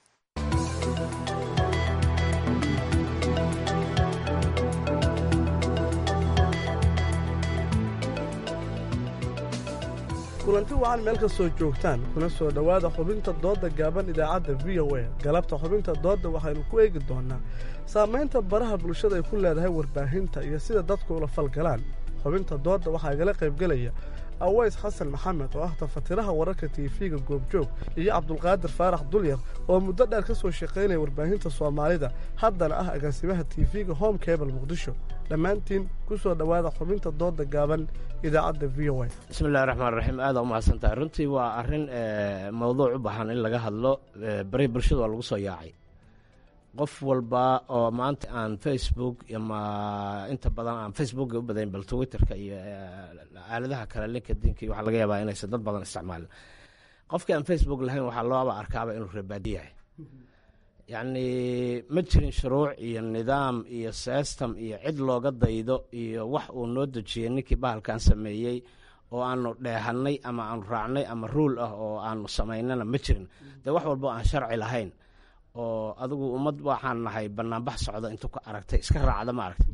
[SPEAKER 10] kulanti wacan meel kastoo joogtaan kuna soo dhowaada xubinta doodda gaaban idaacadda v o a galabta xubinta doodda waxaynu ku eegi doonnaa saamaynta baraha bulshada ay ku leedahay warbaahinta iyo sida dadku ula falgalaan xubinta doodda waxaa igala qaybgelaya aways xasan maxamed oo ah tafatiraha wararka tiifiga goobjoog iyo cabdulqaadir faarax dulyar oo muddo dheer ka soo shaqaynaya warbaahinta soomaalida haddana ah agaasimaha tiifiga home cable muqdisho dhammaantiin ku soo dhowaada xubinta doodda gaaban idaacadda v o a
[SPEAKER 11] bismillahi raxmaan raxiim aada u mahadsantahay runtii waa arrin mawduuc u baahan in laga hadlo bari bulshada waa lagu soo yaacay qof walba oo maanta aan facebook ama inta badan aan facebook u badayn bal twitterka iyo aaladaha kale linkadinka waxaa laga yaabaa inaysan dad badan isticmaalin qofkii aan facebook lahayn waxaa looba arkaaba inuu reebaadi yahay yacni ma jirin shuruuc iyo nidaam iyo system iyo cid looga daydo iyo wax uu noo dejiyey ninkii bahalkan sameeyey oo aanu dheehannay ama aanu raacnay ama ruul ah oo aanu samaynana ma jirin dee wax walba aan sharci lahayn oo adigu ummad waxaan nahay banaanbax socda intuu ka aragtay iska raacda ma aragtay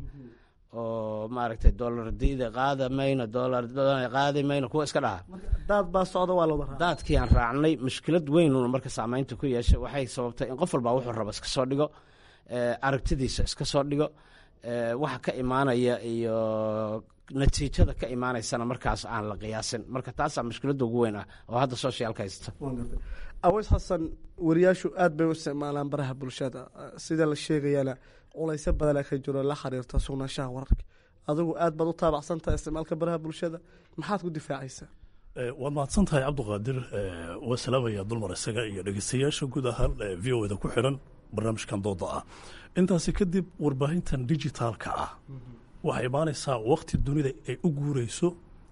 [SPEAKER 11] oo maaragtay dollar diida qaada mayno dollar qaadi mayno kuwa iska dhaha
[SPEAKER 10] daad baa socda waa lawada raaca
[SPEAKER 11] daadkii aan raacnay mushkilad weynuna marka saamaynta ku yeeshay waxay sababtay in qof walbaa wuxuu raba iska soo dhigo aragtidiisa iska soo dhigo waxa ka imaanaya iyo natiijada ka imaanaysana markaas aan la qiyaasin marka taasaa mushkiladda ugu weyn ah oo hadda socialka haysta
[SPEAKER 10] aweys xasan wariyaashu aad bay u isticmaalaan baraha bulshada sida la sheegayana culaysyo badana ka jiro la xiriirta sugnaanshaha wararka adigu aad baad u taabacsan tahay isticmaalka baraha bulshada maxaad ku difaacaysaa
[SPEAKER 12] waad mahadsan tahay cabdiqaadir waa salaamaya dulmar isaga iyo dhegeystayaasha guud ahaan v o da ku xiran barnaamijkan dooda ah intaasi kadib warbaahintan digitaalka ah waxay imaanaysaa wakti dunida ay u guureyso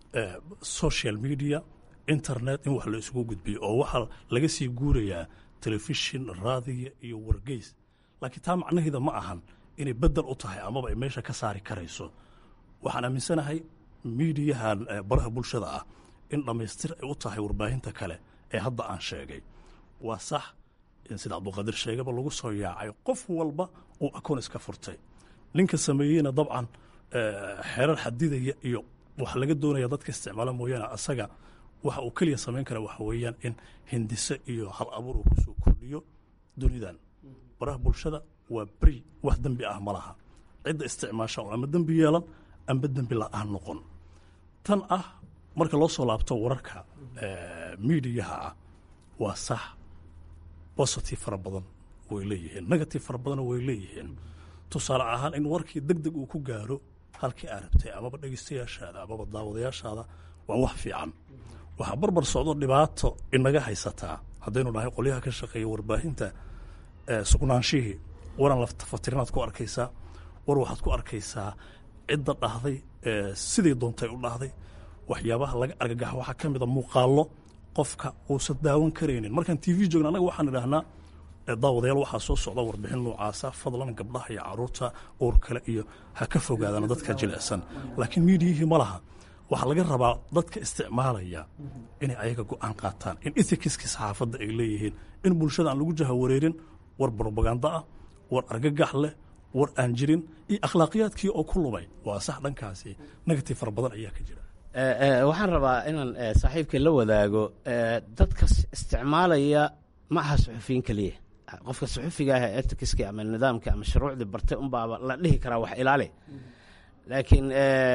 [SPEAKER 12] social media internet in wax la isugu gudbiyo oo waxaa laga sii guurayaa telefishin raadiya iyo wargeys laakiin taa macnaheeda ma ahan inay bedel u tahay amaba ay meesha ka saari karayso waxaan aaminsanahay miidiyahan baraha bulshada ah in dhammaystir ay u tahay warbaahinta kale ee hadda aan sheegay waa sax in sida cabduqaadir sheegaba lagu soo yaacay qof walba uu akoon iska furtay ninka sameeyeyna dabcan xerar xadidaya iyo waxa laga doonaya dadka isticmaala mooyaane asaga waxa uu keliya samayn kara waxa weeyaan in hindise iyo hal abuur uu kusoo kordhiyo dunidan baraha bulshada waa beri wax dembi ah ma laha cidda isticmaasha oo ama dembi yeelan amba dembi la-aan noqon tan ah marka loo soo laabto wararka miidiyaha ah waa sax positive fara badan way leeyihiin negative fara badanna way leeyihiin tusaale ahaan in warkii deg deg uu ku gaaro halkii aa rabtay amaba dhegeystayaashaada amaba daawadayaashaada waa wax fiican waxaa barbar socdo dhibaato inaga haysataa haddaynu nahay qolyaha ka shaqeeya warbaahinta sugnaanshihii waran laftafatirinaad ku arkaysaa war waxaad ku arkaysaa cidda dhahday sidii doontay u dhahday waxyaabaha laga argagaxa waxaa ka mida muuqaallo qofka uusan daawan karaynin markaan t v joogna annaga waxaan idhaahnaa daawadayaal waxaa soo socda warbixin noocaasa fadlan gabdhaha iyo caruurta uur kale iyo ha ka fogaadaan dadka jilicsan laakiin miidiyihii ma laha waxaa laga rabaa dadka isticmaalaya inay ayaga go-aan qaataan in ethicskii saxaafadda ay leeyihiin in bulshada aan lagu jaha wareerin war brobaganda ah war argagax leh war aan jirin iyo akhlaaqiyaadkii oo ku lumay waa sax dhankaasi negative fara badan ayaa ka jira
[SPEAKER 11] waxaan rabaa inaan saaxiibkay la wadaago dadka isticmaalaya ma aha suxufiyiin keliya qofka suxufiga ah ee etikiskii ama nidaamkii ama shuruucdii bartay unbaaba la dhihi karaa wax ilaali laakiin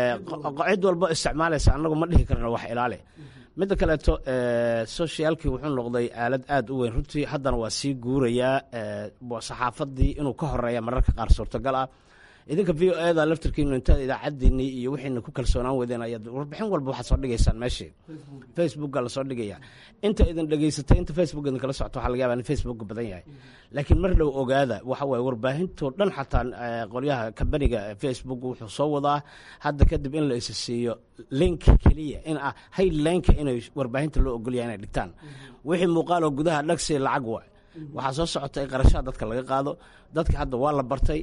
[SPEAKER 11] cid walbo isticmaalaysa annagu ma dhihi karno wax ilaali midda kaleeto socialkii wuxuu noqday aalad aad u weyn runtii haddana waa sii guurayaa saxaafadii inuu ka horeeya mararka qaar suurtagal ah idinka v o eda laftirkiinu intaad idaacadiinii iyo wixiina ku kalsoonaan weydeen ayaad warbixin walba waxaad soo dhigaysaan meeshii facebooka lasoo dhigaya inta idin dhegeysatay inta facebook idin kala socto waxaa laga yaba in facebook badan yahay laakiin mar dhow ogaada waxa waye warbaahintoo dhan xataa qolyaha kambaniga facebook wuxuu soo wadaa hadda kadib in la isa siiyo link keliya in ah haylinka inay warbaahinta loo ogolyahay inay dhigtaan wixii muuqaaloo gudaha dhagsi lacag wa waxaa soo socota in qarashaha dadka laga qaado dadka hadda waa la bartay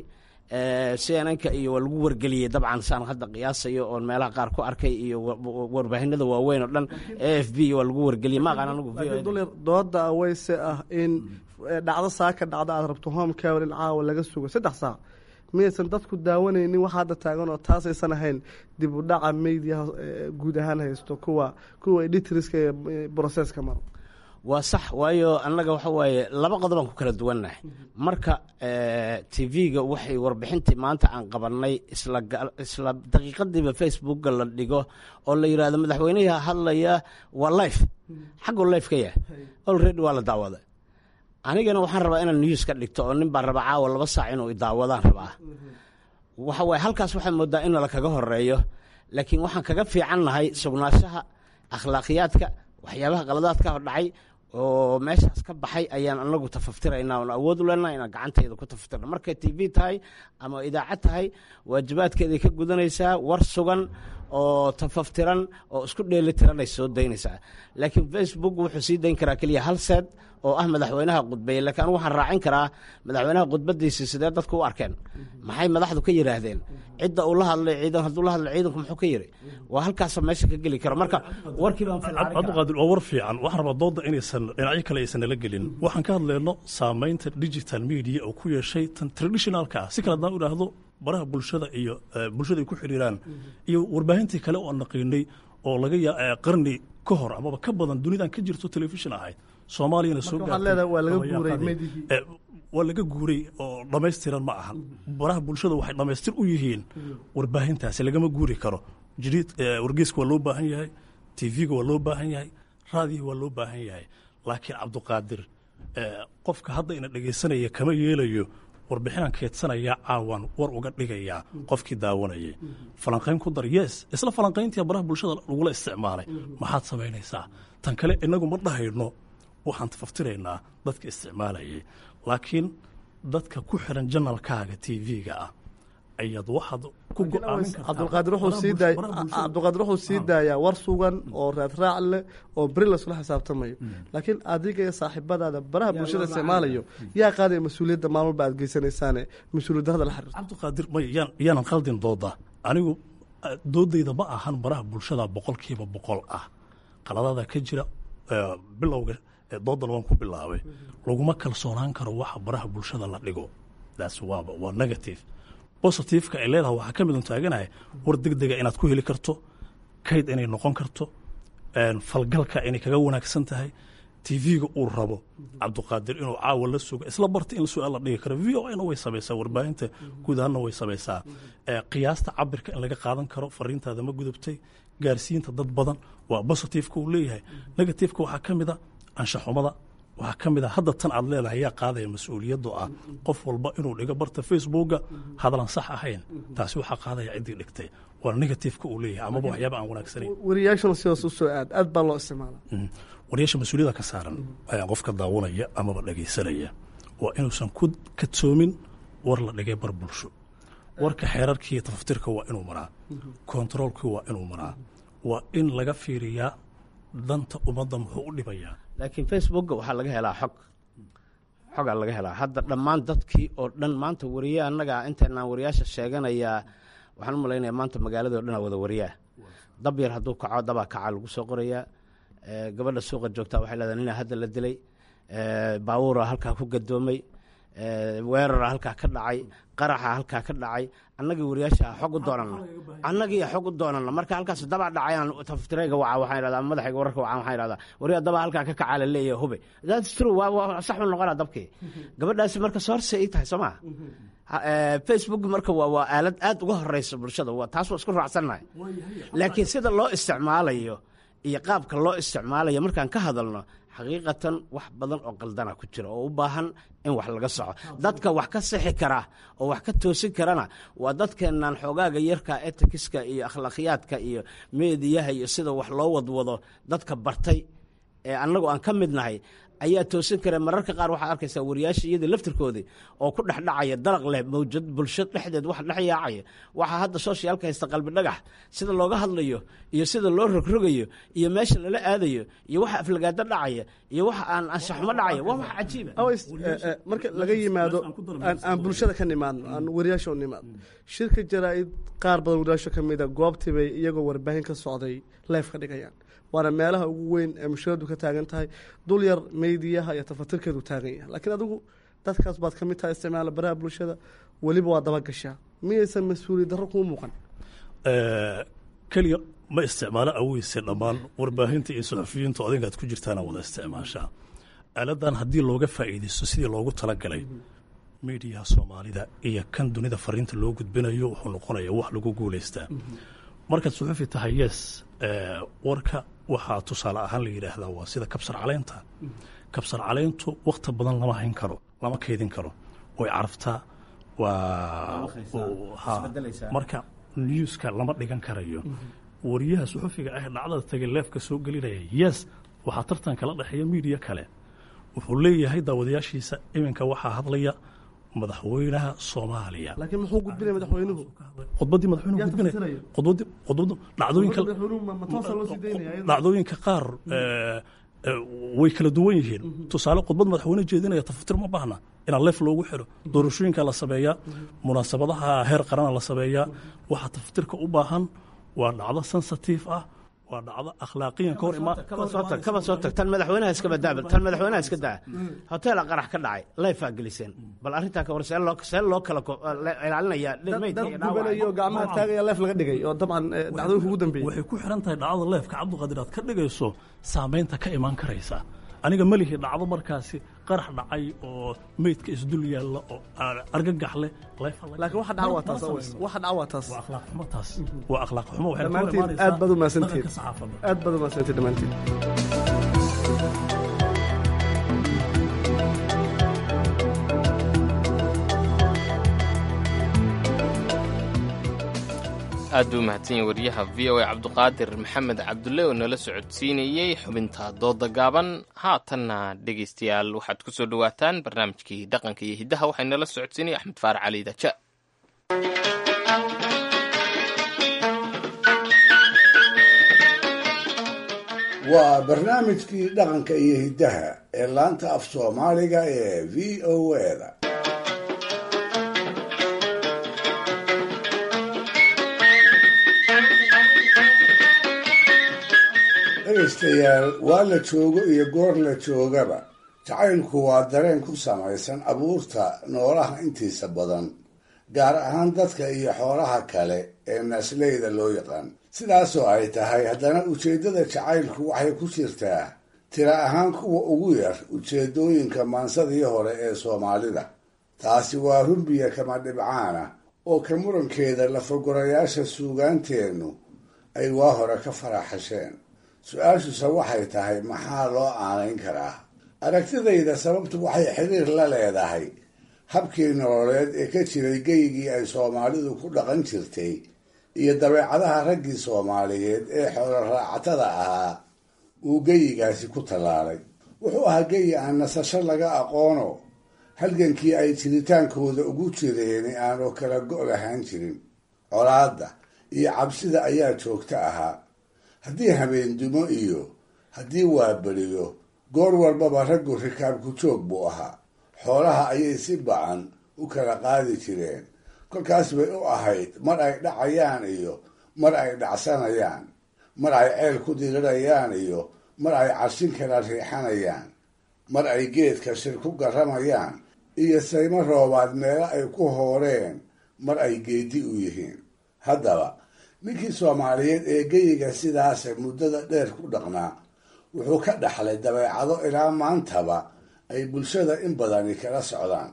[SPEAKER 11] cnnka iyo waa lagu wargeliyey dabcan saan hadda qiyaasayo oon meelaha qaar ku arkay iyo warbaahinada waaweyn oo dhan a f b waa lagu wargeliyey ma aqaan anigu
[SPEAKER 10] dooda aweyse ah in dhacdo saa ka dhacda aad rabto home cawer in caawa laga sugo saddex saac miyaysan dadku daawanaynin wax hadda taagan oo taasaysan ahayn dib u dhaca mediaha guud ahaan haysto kuwa kuwa editriska ee broseska maro
[SPEAKER 11] waa sax waayo annaga waxa waaye laba qodobaan ku kala duwannahay marka t v-ga waxay warbixintii maanta aan qabannay isla daqiiqadiiba facebookga la dhigo oo la yidhahdo madaxweynaha hadlaya waa life xagguu life ka yahay olready waa la daawada anigana waxaan rabaa inaan news ka dhigto oo nin baa raba caawa laba saac inuu idaawadaan rabaa waxa waaye halkaas waxaa moodaa in lakaga horeeyo laakiin waxaan kaga fiicannahay sugnaanshaha akhlaaqiyaadka waxyaabaha qaladaadka dhacay oo meeshaas ka baxay ayaan anagu tafaftiraynaa oon awood u leenaha inaan gacantayda ku tafaftirna markay t v tahay ama idaacad tahay waajibaadkeeday ka gudanaysaa war sugan oo tafaftiran oo isku dheelitiran ay soo daynaysaa laakiin facebook wuxuu sii dayn karaa keliya hal seed oo ah madaxweynaha khudbeeye laakiin anigu waxaan raacin karaa madaxweynaha khudbadiisii sidee dadku u arkeen maxay madaxdu ka yidhaahdeen cidda uu la hadlay ciidan hadduu la hadlay ciidanku muxuu ka yidhi waa halkaasa meesha ka geli karo marka warkii baan
[SPEAKER 12] cabdiqaadir waa war fiican waxaan rabaa dooda inaysan dhinacyo kale aysan nala gelin waxaan ka hadlayno saamaynta digital media oo ku yeeshay tan traditionalka ah si kale haddaan u idhaahdo baraha bulshada iyo bulshada ay ku xidhiiraan iyo warbaahintii kale oo aan naqiinay oo laga yaa qarni ka hor amaba ka badan dunidan ka jirto telefishin ahayd soomaaliyana soo waa laga guuray oo dhammaystiran ma ahan baraha bulshada waxay dhammaystir u yihiin warbaahintaasi lagama guuri karo jiriid wargeyska waa loo baahan yahay tv-ga waa loo baahan yahay raadiga waa loo baahan yahay laakiin cabdiqaadir qofka hadda ina dhegaysanaya kama yeelayo warbixinaan keedsanayaa caawan war uga dhigayaa qofkii daawanayay falanqayn ku dar yes isla falanqayntii baraha bulshada lagula isticmaalay maxaad samaynaysaa tan kale inagu ma dhahayno waxaan tafaftiraynaa dadka isticmaalayay laakiin dadka ku xiran janalkaaga tv-ga ah ayaad waxaad ku
[SPEAKER 10] cabdulqaadir wuxuu sii daayaa war sugan oo raadraac leh oo beri lasula xisaabtamayo laakiin adiga iyo saaxiibadaada baraha bulshada isticmaalayo yaa qaadaya mas-uuliyadda maalin walba aad geysanaysaane mas-uuliyadda hadda la xiriirta
[SPEAKER 12] cabdiqaadir may yaan yaanan khaldin dooda anigu doodayda ma ahan baraha bulshada boqolkiiba boqol ah qaladada ka jira bilowga doodan waan ku bilaabay laguma kalsoonaan karo waxa baraha bulshada la dhigo taas waaba waa negative positiveka ay leedahay waxaa ka mid un taaganahay war deg dega inaad ku heli karto kayd inay noqon karto falgalka inay kaga wanaagsan tahay tv-ga uu rabo cabdiqaadir inuu caawa la sugo isla barta in su-aal la dhigi karo v o na way samaysaa warbaahinta guud ahaanna way samaysaa qiyaasta cabirka in laga qaadan karo fariintaada ma gudubtay gaarsiinta dad badan waa positiveka uu leeyahay negativeka waxaa ka mid a anshaxumada waxaa ka mid a hadda tan aad leedahay yaa qaadaya mas-uuliyaddu ah qof walba inuu dhigo barta facebooka hadalan sax ahayn taasi waxaa qaadaya ciddii dhigtay waa negativeka uu leeyahay amaba waxyaaba aan wanaagsanayn
[SPEAKER 10] wariyaashana sidaas u soo aad aad baa loo isticmaala
[SPEAKER 12] wariyaasha mas-uuliyada ka saaran ayaa qofka daawanaya amaba dhegaysanaya waa inuusan ku kadsoomin war la dhigay bar bulsho warka xeerarkii tafaftirka waa inuu maraa kontaroolkii waa inuu maraa waa in laga fiiriyaa danta ummadda muxuu u dhibayaa
[SPEAKER 11] laakiin facebooka waxaa laga helaa xog xogaa laga helaa hadda dhammaan dadkii oo dhan maanta wariye annaga intaynaan wariyaasha sheeganayaa waxaan u malaynaya maanta magaalada o dhan aa wada wariyaa dab yar hadduu kaco dabaa kacaa lagu soo qorayaa gabadha suuqa joogtaa waxay leedahay nina hadda la dilay baawuura halkaa ku gadoomay weerara halkaa ka dhacay qaraxa halkaa ka dhacay annagii wariyaasha xog u doonana annagii xog u doonana marka halkaas dabaa dhacayaan taftireyga waca waxaan idhahdaa madaxayga wararka waca waxaan idhahdaa wariya dabaa halkaa ka kacaa la leeyahay hube that's true waa waa sax u noqonaa dabkii gabadhaasi marka soorse ii tahay soo maa facebook marka waa waa aalad aad uga horeysa bulshada waa taas waa isku raacsannahay laakiin sida loo isticmaalayo iyo qaabka loo isticmaalayo markaan ka hadalno xaqiiqatan wax badan oo qaldana ku jira oo u baahan in wax laga soco dadka wax ka sixi kara oo wax ka toosin karana waa dadkeennan xoogaaga yarka etikiska iyo akhlaaqiyaadka iyo meediyaha iyo sida wax loo wadwado dadka bartay ee annagu aan ka mid nahay ayaa toosin kara mararka qaar waxaad arkaysaa wariyaasha iyadii laftirkoodii oo ku dhex dhacaya dalaq leh mawjad bulsho dhexdeed wax dhex yaacaya waxaa hadda sooshyaalka haysta qalbi dhagax sida looga hadlayo iyo sida loo rogrogayo iyo meesha lala aadayo iyo waxa aflagaado dhacaya iyo waxa aan anshaxumo dhacaya waa wax cajiiba
[SPEAKER 10] marka laga yimaado aan bulshada ka nimaadno aan wariyaasha u nimaadno shirka jaraa-id qaar badan wariyaasha ka mida goobtii bay iyagoo warbaahin ka socday leef ka dhigayaan waana meelaha ugu weyn ee mushkiladu ka taagan tahay dul yar meydiyaha iyo tafatirkeedu taagan yahay laakiin adigu dadkaas baad ka mid tahay isticmaala baraha bulshada weliba waa dabagashaa miyaysan mas-uuliyad darro kuu muuqan
[SPEAKER 12] keliya ma isticmaalo aweyse dhammaan warbaahinta iyo suxufiyiintu adinkaad ku jirtaana wada isticmaashaa aaladan haddii looga faa'iidaysto sidii loogu talagalay miidiyaha soomaalida iyo kan dunida fariinta loo gudbinayo wuxuu noqonaya wax lagu guulaystaa markaad suxufi tahay yes warka waxaa tusaale ahaan la yidhaahdaa waa sida kabsar caleynta kabsar caleyntu wakti badan lama hayn karo lama kaydin karo way caraftaa waa marka newska lama dhigan karayo wariyaha suxufiga ah dhacdada tagay leefka soo gelinaya yes waxaa tartan kala dhexeeya miidiya kale wuxuu leeyahay daawadayaashiisa iminka waxaa hadlaya madaxweynaha soomaaliya
[SPEAKER 10] laakiin muxuu gudbinaya madaxweynuhu
[SPEAKER 12] khudbaddii madaxweynuhu
[SPEAKER 10] Yaa
[SPEAKER 12] gudbinaya
[SPEAKER 10] tafsiraya?
[SPEAKER 12] khudbaddii khudbaddu dhacdooyinka
[SPEAKER 10] madaxweynuhu ma- ma toosa loo sii daynaya iyada?
[SPEAKER 12] dhacdooyinka qaar eh, eh, way kala duwan yihiin tusaale khudbad madaxweyne jeedinaya tafatir ma baahna inaa leef loogu xiro doorashooyinka la sameeyaa munaasabadaha heer qarana la sameeyaa waxa tafatirka u baahan waa dhacdo sensitive ah waa dhacdo akhlaaqiyan ka hor imaa
[SPEAKER 11] kaba soo tag kaba soo tag tan madaxweynaha iska badaaba tan madaxweynaha iska daa hoteela qarax ka dhacay layfaa geliseen bal arrintaa ka war see loo see loo kala ko- la- ilaalinaya
[SPEAKER 10] dad
[SPEAKER 11] meydka
[SPEAKER 10] dad
[SPEAKER 11] iyo dhaawaca
[SPEAKER 10] gubanayo gacmaha taagaya leef laga dhigay oo dabcan eh, dhacdooyinka ugu dambeeyey
[SPEAKER 12] waxay ku xiran tahay dhacdada leefka cabdiqaadir aad ka dhigayso saamaynta ka imaan karaysa aniga melihi dhacdo markaasi qarax dhacay oo meydka isdul yaalla oo argagax leh leefa laga-
[SPEAKER 10] laakiin waxa dhaca waa taas
[SPEAKER 12] Ma
[SPEAKER 10] aweys.
[SPEAKER 12] samaysan.
[SPEAKER 10] waxa dhaca waa taas
[SPEAKER 12] waa akhlaaq xumo taas waa akhlaaq xumo waxay ka hor
[SPEAKER 10] dhammaantiin
[SPEAKER 12] imaanaysaa
[SPEAKER 10] aad baad u mahadsantihiin
[SPEAKER 12] dhaqanka saxaafadda
[SPEAKER 10] aad baad u mahadsantihiin dhammaantiin
[SPEAKER 2] aad buu mahadsan yahay wariyaha v o a cabduqaadir maxamed cabdulle oo nala socodsiinayey xubinta dooda gaaban haatanna dhegaystayaal waxaad ku soo dhowaataan barnaamijkii dhaqanka iyo hiddaha waxay nala socodsiinaya axmed faarac cali daja
[SPEAKER 6] waa barnaamijkii dhaqanka iyo hiddaha ee laanta af soomaaliga ee v o da dhegaystayaal waa la joogo iyo goor la joogaba jacaylku waa dareen ku samaysan abuurta noolaha intiisa badan gaar ahaan dadka iyo xoolaha kale ee naasleyda loo yaqaan sidaasoo ay tahay haddana ujeeddada jacaylku waxay ku jirtaa tira ahaan kuwa ugu yar ujeeddooyinka maansadii hore ee soomaalida taasi waa rumbiya kama dhibcaana oo ka murankeeda lafagorayaasha suugaanteennu ay waa hore ka faraxasheen su-aashuse waxay tahay maxaa loo aanayn karaa aragtidayda sababtu waxay xiriir la leedahay habkii nololeed ee ka jiray geygii ay soomaalidu ku dhaqan jirtay iyo dabeecadaha raggii soomaaliyeed ee xoolo raacatada ahaa uu geyigaasi ku tallaalay wuxuu ahaa geyi aan nasasho laga aqoono halgankii ay jiritaankooda ugu jireen aanu kala go' lahaan jirin colaadda iyo cabsida ayaa joogto ahaa haddii habeendumo iyo haddii waaberiyo goor walbaba raggu rikaabku joog buu ahaa xoolaha ayay si bacan u kala qaadi jireen kolkaas bay u ahayd mar ay dhacayaan iyo mar ay dhacsanayaan mar ay ceel ku dirirayaan iyo mar ay carshin kala riixanayaan mar ay geedka shir ku garramayaan iyo saymo roobaad meelo ay ku hooreen mar ay geedi u yihiin haddaba ninkii soomaaliyeed ee geyiga sidaase muddada dheer ku dhaqnaa wuxuu ka dhaxlay dabeecado ilaa maantaba ay bulshada in badani kala socdaan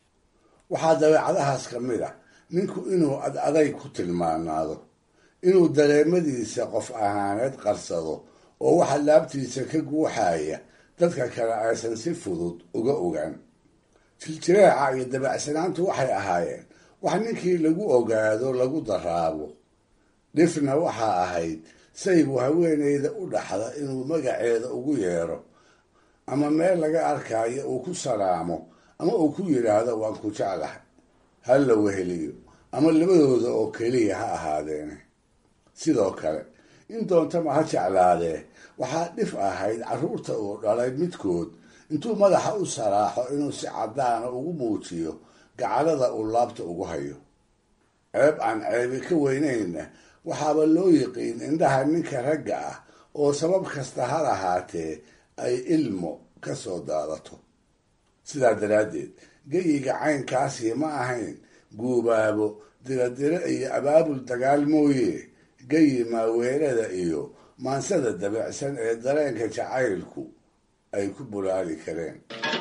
[SPEAKER 6] waxaa dabeecadahaas ka mid ah ninku inuu ad aday ku tilmaanaado inuu dareemadiisa qof ahaaneed qarsado oo waxa laabtiisa ka guuxaya dadka kale aysan si fudud uga ogaan jiljireeca iyo dabacsanaantu waxay ahaayeen wax ninkii lagu ogaado lagu daraabo dhifna waxaa ahayd saygu haweenayda u dhaxda inuu magaceeda ugu yeero ama meel laga arkayo uu ku salaamo ama uu ku yidhaahdo waan ku jeclahay ha la weheliyo ama labadooda oo keliya ha ahaadeene sidoo kale in doontama ha jeclaadee waxaa dhif ahayd carruurta uu dhalay midkood intuu madaxa u saraaxo inuu si caddaana ugu muujiyo gacalada uu laabta ugu hayo ceeb aan ceebi ka weynayna waxaaba loo yiqiin indhaha ninka ragga ah oo sabab kasta ha lahaatee ay ilmo ka soo daadato sidaa daraaddeed geyiga caynkaasi ma ahayn guubaabo diradiro iyo abaabul dagaal mooye geyi maaweerada iyo maansada dabicsan ee dareenka jacaylku ay ku bulaali kareen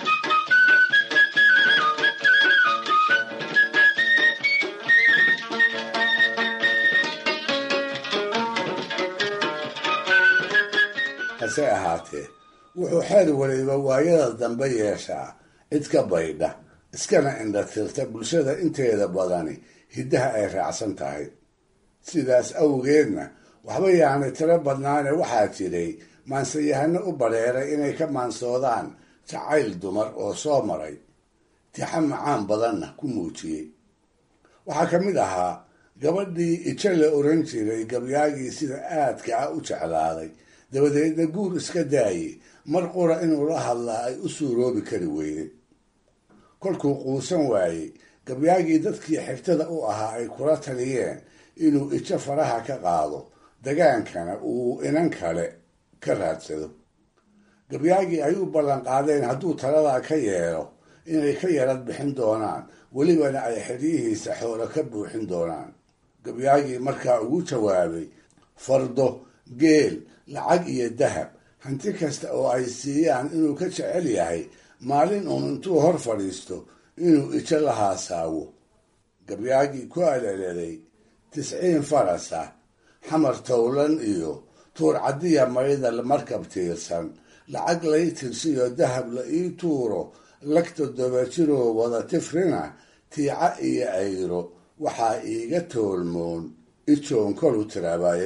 [SPEAKER 6] hase ahaatee wuxuu xeer waliba waayada dambe yeeshaa cid ka baydha iskana indhatirta bulshada inteeda badani hiddaha ay raacsan tahay sidaas awgeedna waxba yaanay tiro badnaane waxaa jiray maansayahano u badheeray inay ka maansoodaan jacayl dumar oo soo maray tixa macaan badanna ku muujiyey waxaa ka mid ahaa gabadhii ijo la oran jiray gabyaagii sida aadka ah u jeclaaday dabadeedna guur iska daayey mar qura inuu la hadlaa ay u suuroobi kari weyday kolkuu quusan waayey gabyaagii dadkii xigtada u ahaa ay kula taliyeen inuu ijo faraha ka qaado dagaankana uu inan kale ka raadsado gabyaagii ay u ballan qaadeen hadduu taladaa ka yeelo inay ka yarad bixin doonaan welibana ay xeryihiisa xoolo ka buuxin doonaan gabyaagii markaa ugu jawaabay fardo geel lacag iyo dahab hanti kasta oo ay siiyaan inuu ka jecel yahay maalin uun intuu hor fadhiisto inuu ijo la haasaawo gabyaagii ku aleleday tisciin farasa xamar towlan iyo tuur caddiya maydal markab tiirsan lacag lay tirsiyo dahab la ii tuuro lagta dobajiroo wada tifrina tiica iyo ayro waxaa iiga toolmoon ijoon kolu tiraabaye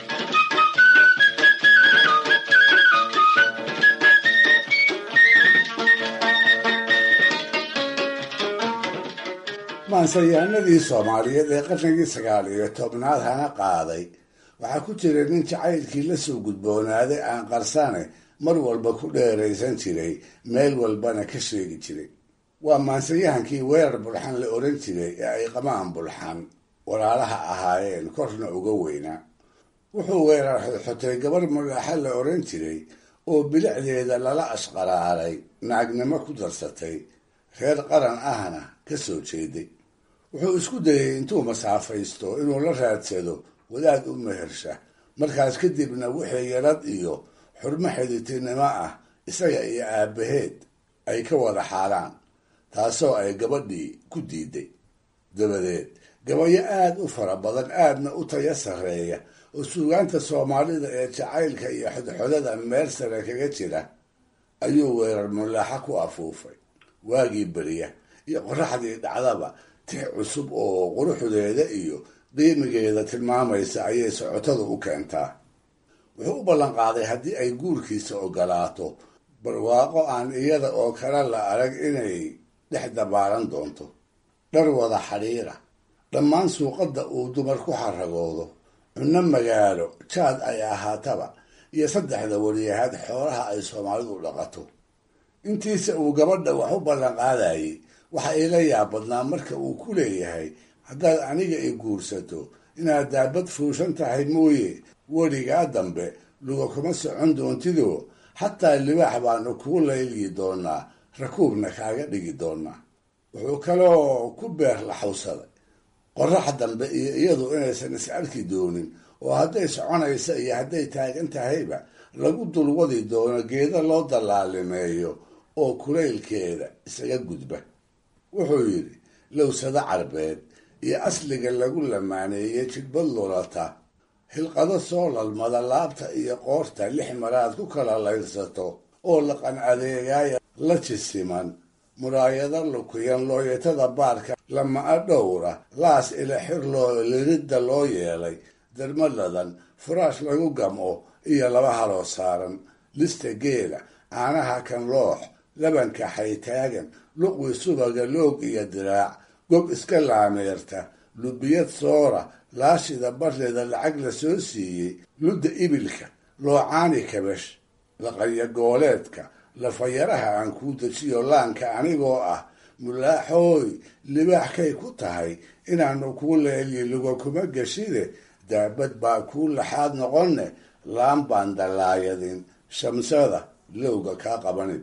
[SPEAKER 6] maansayaanadii soomaaliyeed ee qarnigii sagaal iyo tobnaad hana qaaday waxaa ku jira nin jacaylkii la soo gudboonaaday aan qarsane mar walba ku dheeraysan jiray meel walbana ka sheegi jiray waa maansayahankii weerar bulxan la oran jiray ee ay qamaan bulxan walaalaha ahaayeen korna uga weynaa wuxuu weerar xodxotay gabar magaaxa la oran jiray oo bilicdeeda lala ashqaraaray naagnimo ku darsatay reer qaran ahna ka soo jeeday wuxuu isku dayay intuu masaafaysto inuu la raadsado wadaad u mehersha markaas kadibna wixii yarad iyo xurmo xiditinimo ah isaga iyo aabbaheed ay ka wada xaaraan taasoo ay gabadhii ku diiday dabadeed gabayo aada u fara badan aadna u taya sarreeya oo suugaanta soomaalida ee jacaylka iyo xodxodada meel sare kaga jira ayuu weerar mulaaxa ku afuufay waagii beriya iyo qoraxdii dhacdaba tix cusub oo quruxdeeda iyo qiimigeeda tilmaamaysa ayay socotadu u keentaa wuxuu u ballanqaaday haddii ay guurkiisa ogolaato barwaaqo aan iyada oo kale la arag inay dhex dabaalan doonto dhar wada xadhiira dhammaan suuqadda uu dumar ku xaragoodo cunno magaalo jaad ay ahaataba iyo saddexda wariyahaad xoolaha ay soomaalidu dhaqato intiisa uu gabadha wax u ballanqaadayay waxa ila yaabadnaa marka uu ku leeyahay haddaad aniga i guursato inaad daabad fuushan tahay mooye weligaa dambe luga kuma socon doontidoo xataa libaax baanu kugu layliyi doonaa rakuubna kaaga dhigi doonaa wuxuu kaloo ku beer laxawsaday qorax dambe iyo iyadu inaysan is arki doonin oo hadday soconaysa iyo hadday taagan tahayba lagu dulwadi doono geeda loo dallaalimeeyo oo kulaylkeeda isaga gudba wuxuu yidhi lowsado carbeed iyo asliga lagu lamaaneeyey jidbad lulata hilqado soo lalmada laabta iyo qoorta lix maraad ku kala layrsato oo laqan adeegaaya la jisiman muraayado lukuyan looyatada baarka lama-a dhowra laas ila xir loo liridda loo yeelay darmaladan furaash lagu gamco iyo laba haloo saaran lista geela caanaha kan loox labanka xaytaagan luqwi subaga loog iyo diraac gob iska laameerta lubiyad soora laashida barleeda lacag la soo siiyey ludda ibilka loocaani kabash laqanya gooleedka lafayaraha aan kuu dejiyo laanka anigoo ah mulaaxooy libaaxkay ku tahay inaanu kuu leelyi luga kuma geshide daabad baa kuu laxaad noqonne laan baan dallaayadin shamsada lowga kaa qabanib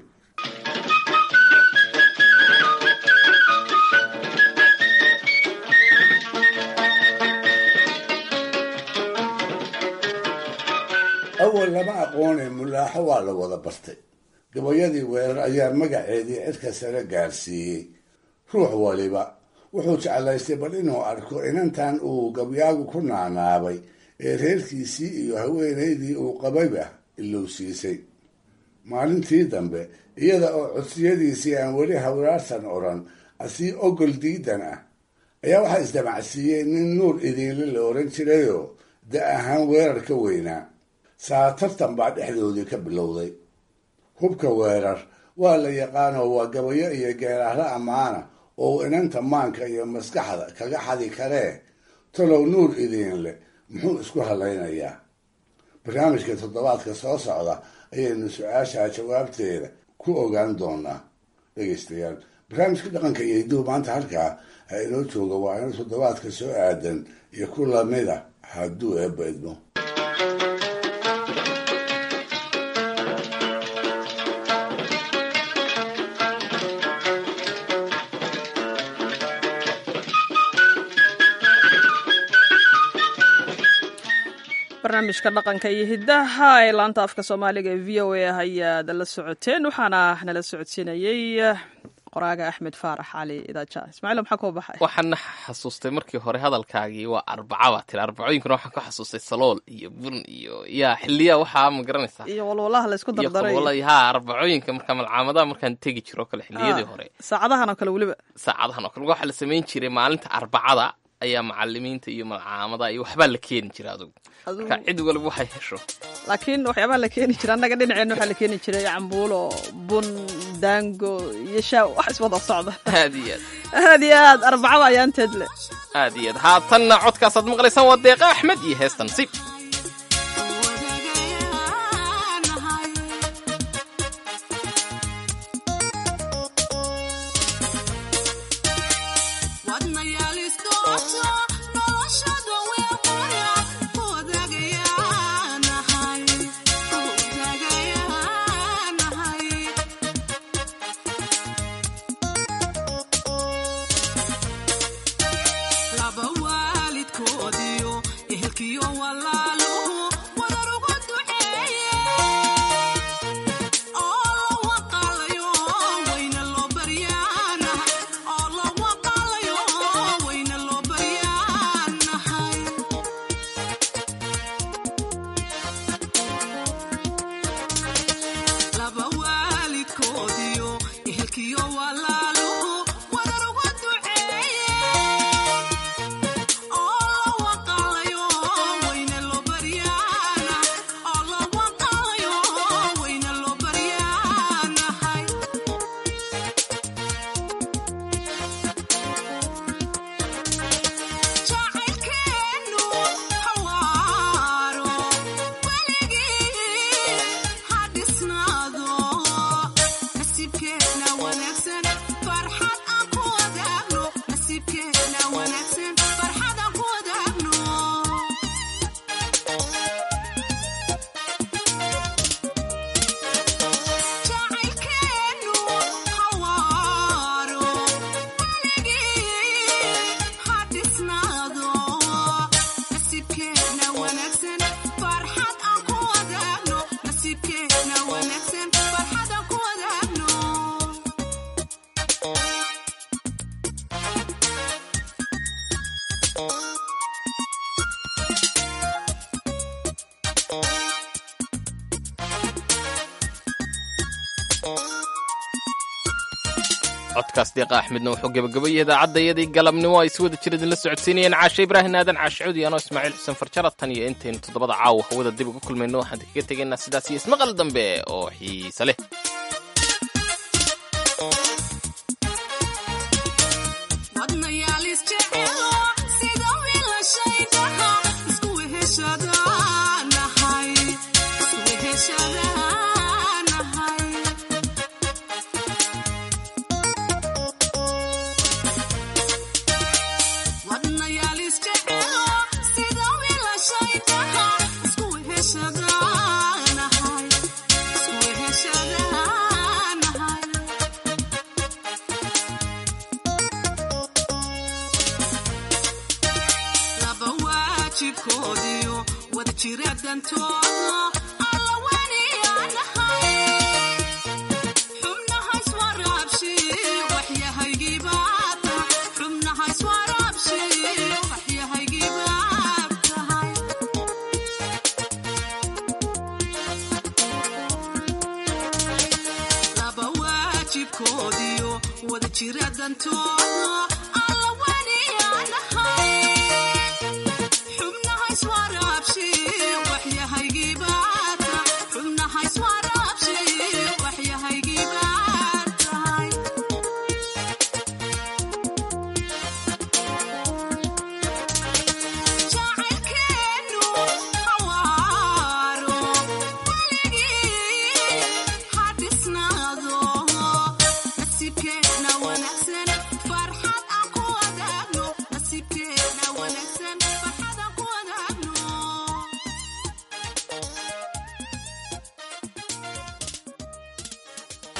[SPEAKER 6] awal lama aqoonay mulaaxo waa la wada bartay gabayadii weerar ayaa magaceedii cirka sare gaarsiiyey ruux waliba wuxuu jeclaystay bal inuu arko inantan uu gabyaagu ku naanaabay ee reerkiisii iyo haweenaydii uu qabayba ilowsiisay maalintii dambe iyada oo codsiyadiisii aan weli hawraarsan odhan asii ogol diidan ah ayaa waxaa isdamacsiiyey nin nuur idiinle la oran jirayoo da ahaan weerar ka weynaa saa tartan baa dhexdoodii ka bilowday hubka weerar waa la yaqaanoo waa gabayo iyo geeraarro ammaana oo uu inanta maanka iyo maskaxda kaga xadi karee talow nuur idiin leh muxuu isku hallaynayaa barnaamijka toddobaadka soo socda ayaynu su-aashaa jawaabteeda ku ogaan doonaa dhegeystayaal barnaamijka dhaqanka iyo hiduhu maanta halkaa ha inoo jooga waa ina toddobaadka soo aadan iyo ku lamida hadduu eebba idmo
[SPEAKER 1] barnaamijka dhaqanka iyo hidaha ee laanta afka soomaaliga ee v o a ayaad la socoteen waxaana nala socodsiinayey qoraaga axmed faarax cali idaaja ismaaciil maxaa kuu baxay
[SPEAKER 2] waxaana xasuustay markii hore hadalkaagii waa arbaca baa tiri arbacooyinkana waxaan ku xasuustay salool iyo bun iyo yaa xiliya waxaa ma garanaysaa
[SPEAKER 1] iyo walwalaha la isku dardaray
[SPEAKER 2] ha arbacooyinka markaa malcaamadaha markaan tegi jiro kale xiliyadii hore
[SPEAKER 1] saacadahan oo kale weliba
[SPEAKER 2] saacadahan oo kale waxaa la samayn jiray maalinta arbacada ayaa macalimiinta iyo malcaamadaha iyo waxbaa la keeni jira adugu marka cid waliba waxay hesho
[SPEAKER 1] laakiin waxyaabaha la keeni jira annaga dhinaceenna waxaa la keeni jiray cambuulo bun daango iyo shaa wax iswada socda
[SPEAKER 2] aad iyo aad
[SPEAKER 1] aad iyo aad arbacada ayaanteed le
[SPEAKER 2] aad iyo aad haatanna codkaasaad maqlaysaan waa deeqa axmed iyo heestan sib codkaas deeqa axmedna wuxuu gebagabayay idaacadayadii galabnimo ay si wada jir idinla socodsiinayeen caashe ibraahim aadan caashicuudi anoo ismaaciil xuseen farjara tan iyo intaynu toddobada caawa hawada dib uga kulmayno waxaan kaga tegaynaa sidaas iyo ismaqal dambe oo xiise leh
[SPEAKER 13] wada jira dantooda alla waniyaanahay xubnaha iswaraabshi